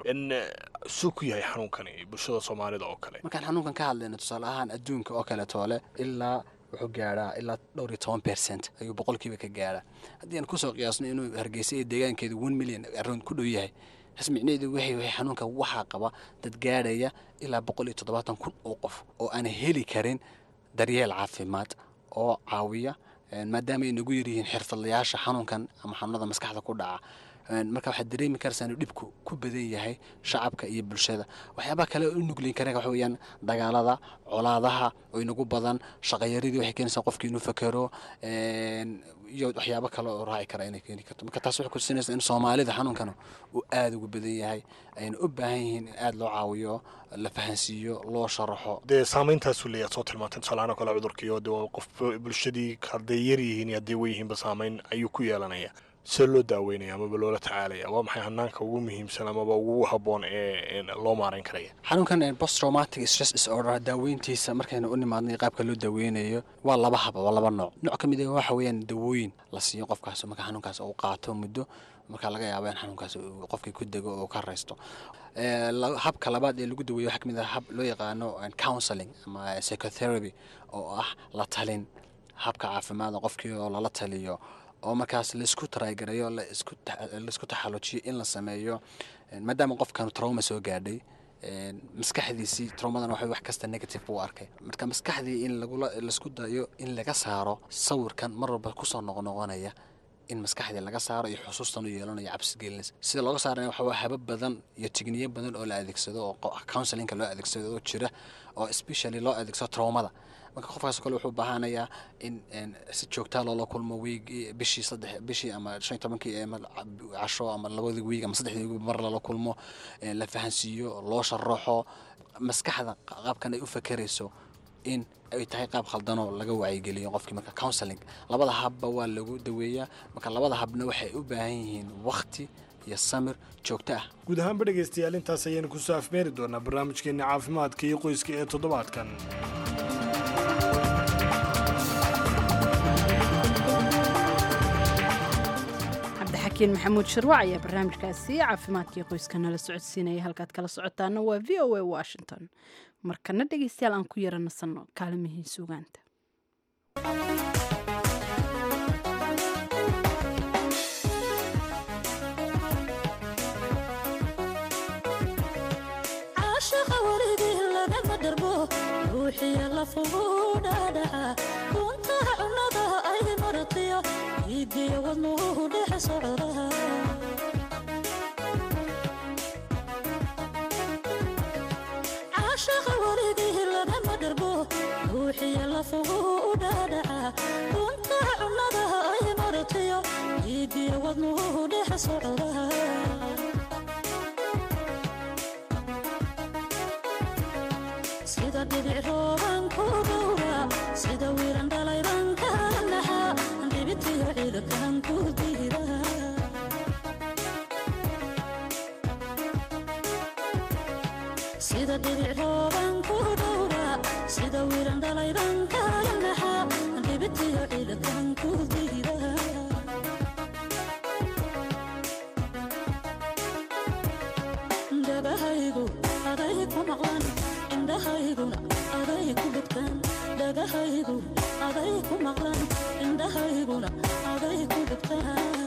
suu ku yahay xanuunkani bulshada soomaalida oo kale markaan xanuunkan ka hadlayno tusaale ahaan adduunka oo kale toole ilaa wuxuu gaadhaa ilaa dhowr iyo toban percent ayuu boqolkiiba ka gaadhaa haddii aan kusoo qiyaasno inuu hargeysa iyo deegaankeedu one million around ku dhow yahay hasmicneedu waxay wahay xanuunka waxaa qaba dad gaadhaya ilaa boqol iyo toddobaatan kun oo qof oo aan heli karin daryeel caafimaad oo caawiya maadaama ay nagu yaryihiin xirfadlayaasha xanuunkan ama xanuunada maskaxda ku dhaca marka waxaad dareemi karaysaa inuu dhibku ku badan yahay shacabka iyo bulshada waxyaabaha kale u nuglin kara waxa weeyaan dagaalada colaadaha oo inagu badan shaqayaradii waxay keenaysaa qofkii inuu fakero iyo waxyaabo kale oo raaci kara inay keeni karto marka taas waxay kutusinaysaa in soomaalida xanuunkan uu aada ugu badan yahay ayna u baahan yihiin in aada loo caawiyo la fahansiiyo loo sharaxo dee saameyntaasu leeyaad soo tilmaantay tusaalahaan oo kale cudurkiiyo de qof bulshadii hadday yar yihiin iyo hadday weyihiinba saameyn ayuu ku yeelanaya see loo daaweynaya amaba loola tacaalaya waa maxay hanaanka ugu muhiimsan amaba ugu habboon ee loo maarayn karaya xanuunkan post traumatic stress disorder daaweyntiisa markaynu u nimaadnay qaabka loo daaweynayo waa laba haba waa laba nooc nooc ka mid ah waxa weeyaan dawooyin la siiyo qofkaas marka xanuunkaas uu qaato muddo marka laga yaabo in xanuunkaas qofkii ku dego oo ka raysto habka labaad ee lagu daweeyo waxaa ka mid ah hab loo yaqaano counseling ama psychotherapy oo ah la talin habka caafimaada qofkii oo lala taliyo oo markaas laisku taraagareeyo laisku taxalujiyo in la sameeyo maadaama qofkan trauma soo gaadhay maskaxdiisii traumadan waxa wax kasta negative buu arkay marka maskaxdii in laisku dayo in laga saaro sawirkan mar walba kusoo noqnoqonaya in maskaxdii laga saaro iyo xusuustan u yeelanayo cabsigelinaysa sida looga saaraya waxa waa habab badan iyo tigniyo badan oo la adeegsado oo qo- counselinka loo adeegsado oo jira oo especially loo adeegsado traumada marka qofkaas kale wuxuu baahanayaa in een, si joogtaa loola kulmo wiig bishii saddex bishii ama shan iyo tobankii ama casho ama labadii wiig ama saddexdii wiig mar lala kulmo een, la fahansiiyo loo sharaxo maskaxda qaabkan ay u fakerayso in ay tahay qaab khaldanoo laga wacyigeliyo qofkii marka counseling labada habba waa lagu daweeyaa marka labada habna waxay u baahan yihiin waqti iyo samir joogto ah guud ahaanba dhegaystayaal intaas ayaynu kusoo afmeeri doonaa barnaamijkeenna caafimaadka iyo qoyska ee toddobaadkan cabdixakiin maxamuud shirwac ayaa barnaamijkaasi caafimaadkii qoyska nala socodsiinaya halkaad kala socotaana waa v o a washington markana dhegaystayaal aan ku yara nasanno kaalimihii suugaanta caashaqa weligii lagama dharbo ruuxiya lafugu dhaadhaca kuntaha cunnada ay maratiyo iigiyo wadnuhu dhex socda caashaqa weligii lagama dharbo ruuxiya lafugu dhaadhaca kuntaha cunnada ay maratiyo iigiyo wadnuhu dhex socda sida dhibic rooban ku dhowra sida wiiran dhalayban ka naxa dhibitiyo ciidakan ku diida sida dhibic rooban ku dhowra sida wiiran dhalayban ka naxa dhibitiyo ciidakan ku diida dhagahaygu aday ku maqlan indhahayguna aday ku dhegtaan dhagahaygu aday ku maqlan indhahayguna aday ku dhegtaan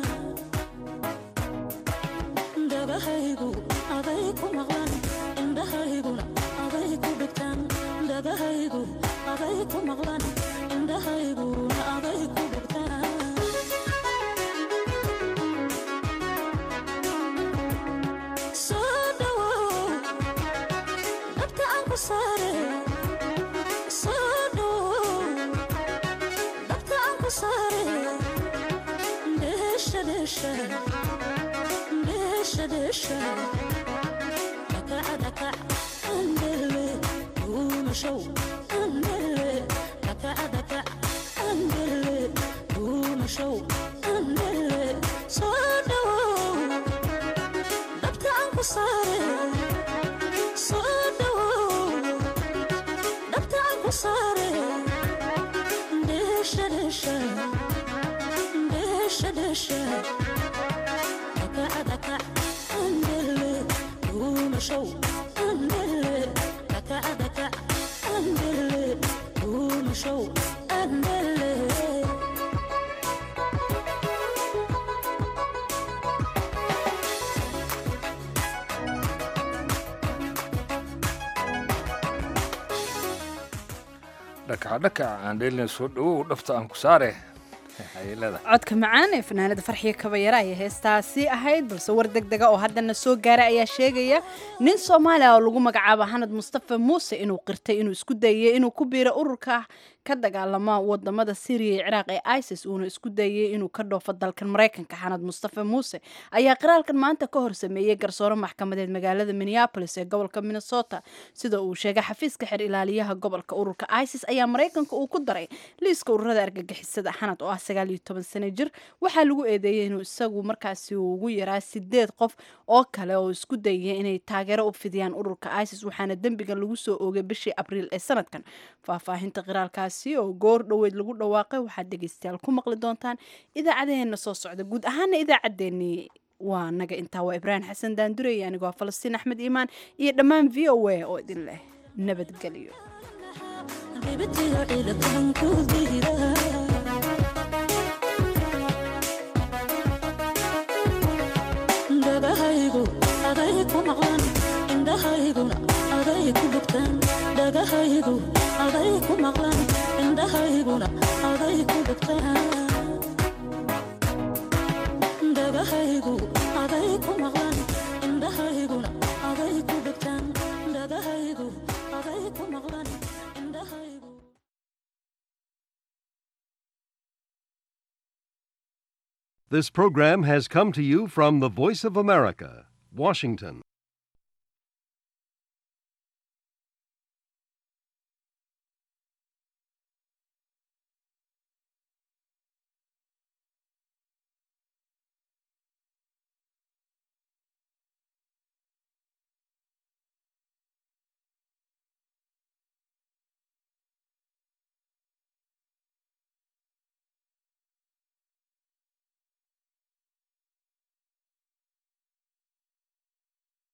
dhagahaygu aday ku maqlan indhahayguna aday ku dhegtaan dhagahaygu aday ku maqlan indhahayguna aday ku dhegtaan soo dhawow dabka aan ku saare soo dhawow dabka aan ku saare dheesha dheesha dheesha dheesha dakaca dakac andele duumashow andele dakaca dakac andele duumashow andele soo dhawow dabka aan ku saare soo dhawow dabka aan ku saare dheesha dheesha dheesha dheesha dakaca dakac andele duumashow andele dakaca dakac andele duumashow andele dhakacdhakac aan dheelina soo dhawow dhafta aan ku saare ayay leedahay codka macaan ee fanaanada farxiya kabayara ayay heestaasi ahayd balse war deg dega oo haddana soo gaaray ayaa sheegaya nin soomaaliya oo lagu magacaabo xanad mustafa muuse inuu qirtay inuu isku dayay inuu ku biiro ururka ka dagaalama wadamada syriya iyo ciraaq ee isis uuna isku dayay inuu ka dhoofo dalkan maraykanka xanad mustafa muuse ayaa qiraalkan maanta ka hor sameeyey garsoore maxkamadeed magaalada minneapolis ee gobolka minnesota sida uu sheegay xafiiska xer ilaaliyaha gobolka ururka isis ayaa maraykanka uu ku daray liiska ururada argagixisada xanad oo ah sagaal iyo toban sano jir waxaa lagu eedeeyey inuu isagu markaasi uu ugu yaraa sideed qof oo kale oo isku dayaya inay taageero u fidiyaan ururka isis waxaana dembigan lagu soo oogay bishii abriil ee sanadkan faahfaahinta qiraalkaasi oo goor dhoweyd lagu dhawaaqay waxaad dhegeystayaal ku maqli doontaan idaacadeheena soo socda guud ahaana idaacaddeenii waa naga intaa waa ibraahim xasan daandurey anigoo ah falastiin axmed iimaan iyo dhammaan v o a oo idin leh nabadgelyo dhibitiyo ciidakan ku diida dhagahaygu aday ku maqlan indhahayguna aday ku dhegtaan dhagahaygu aday ku maqlan indhahayguna aday ku dhegtaan This program has come to you from the Voice of America, Washington.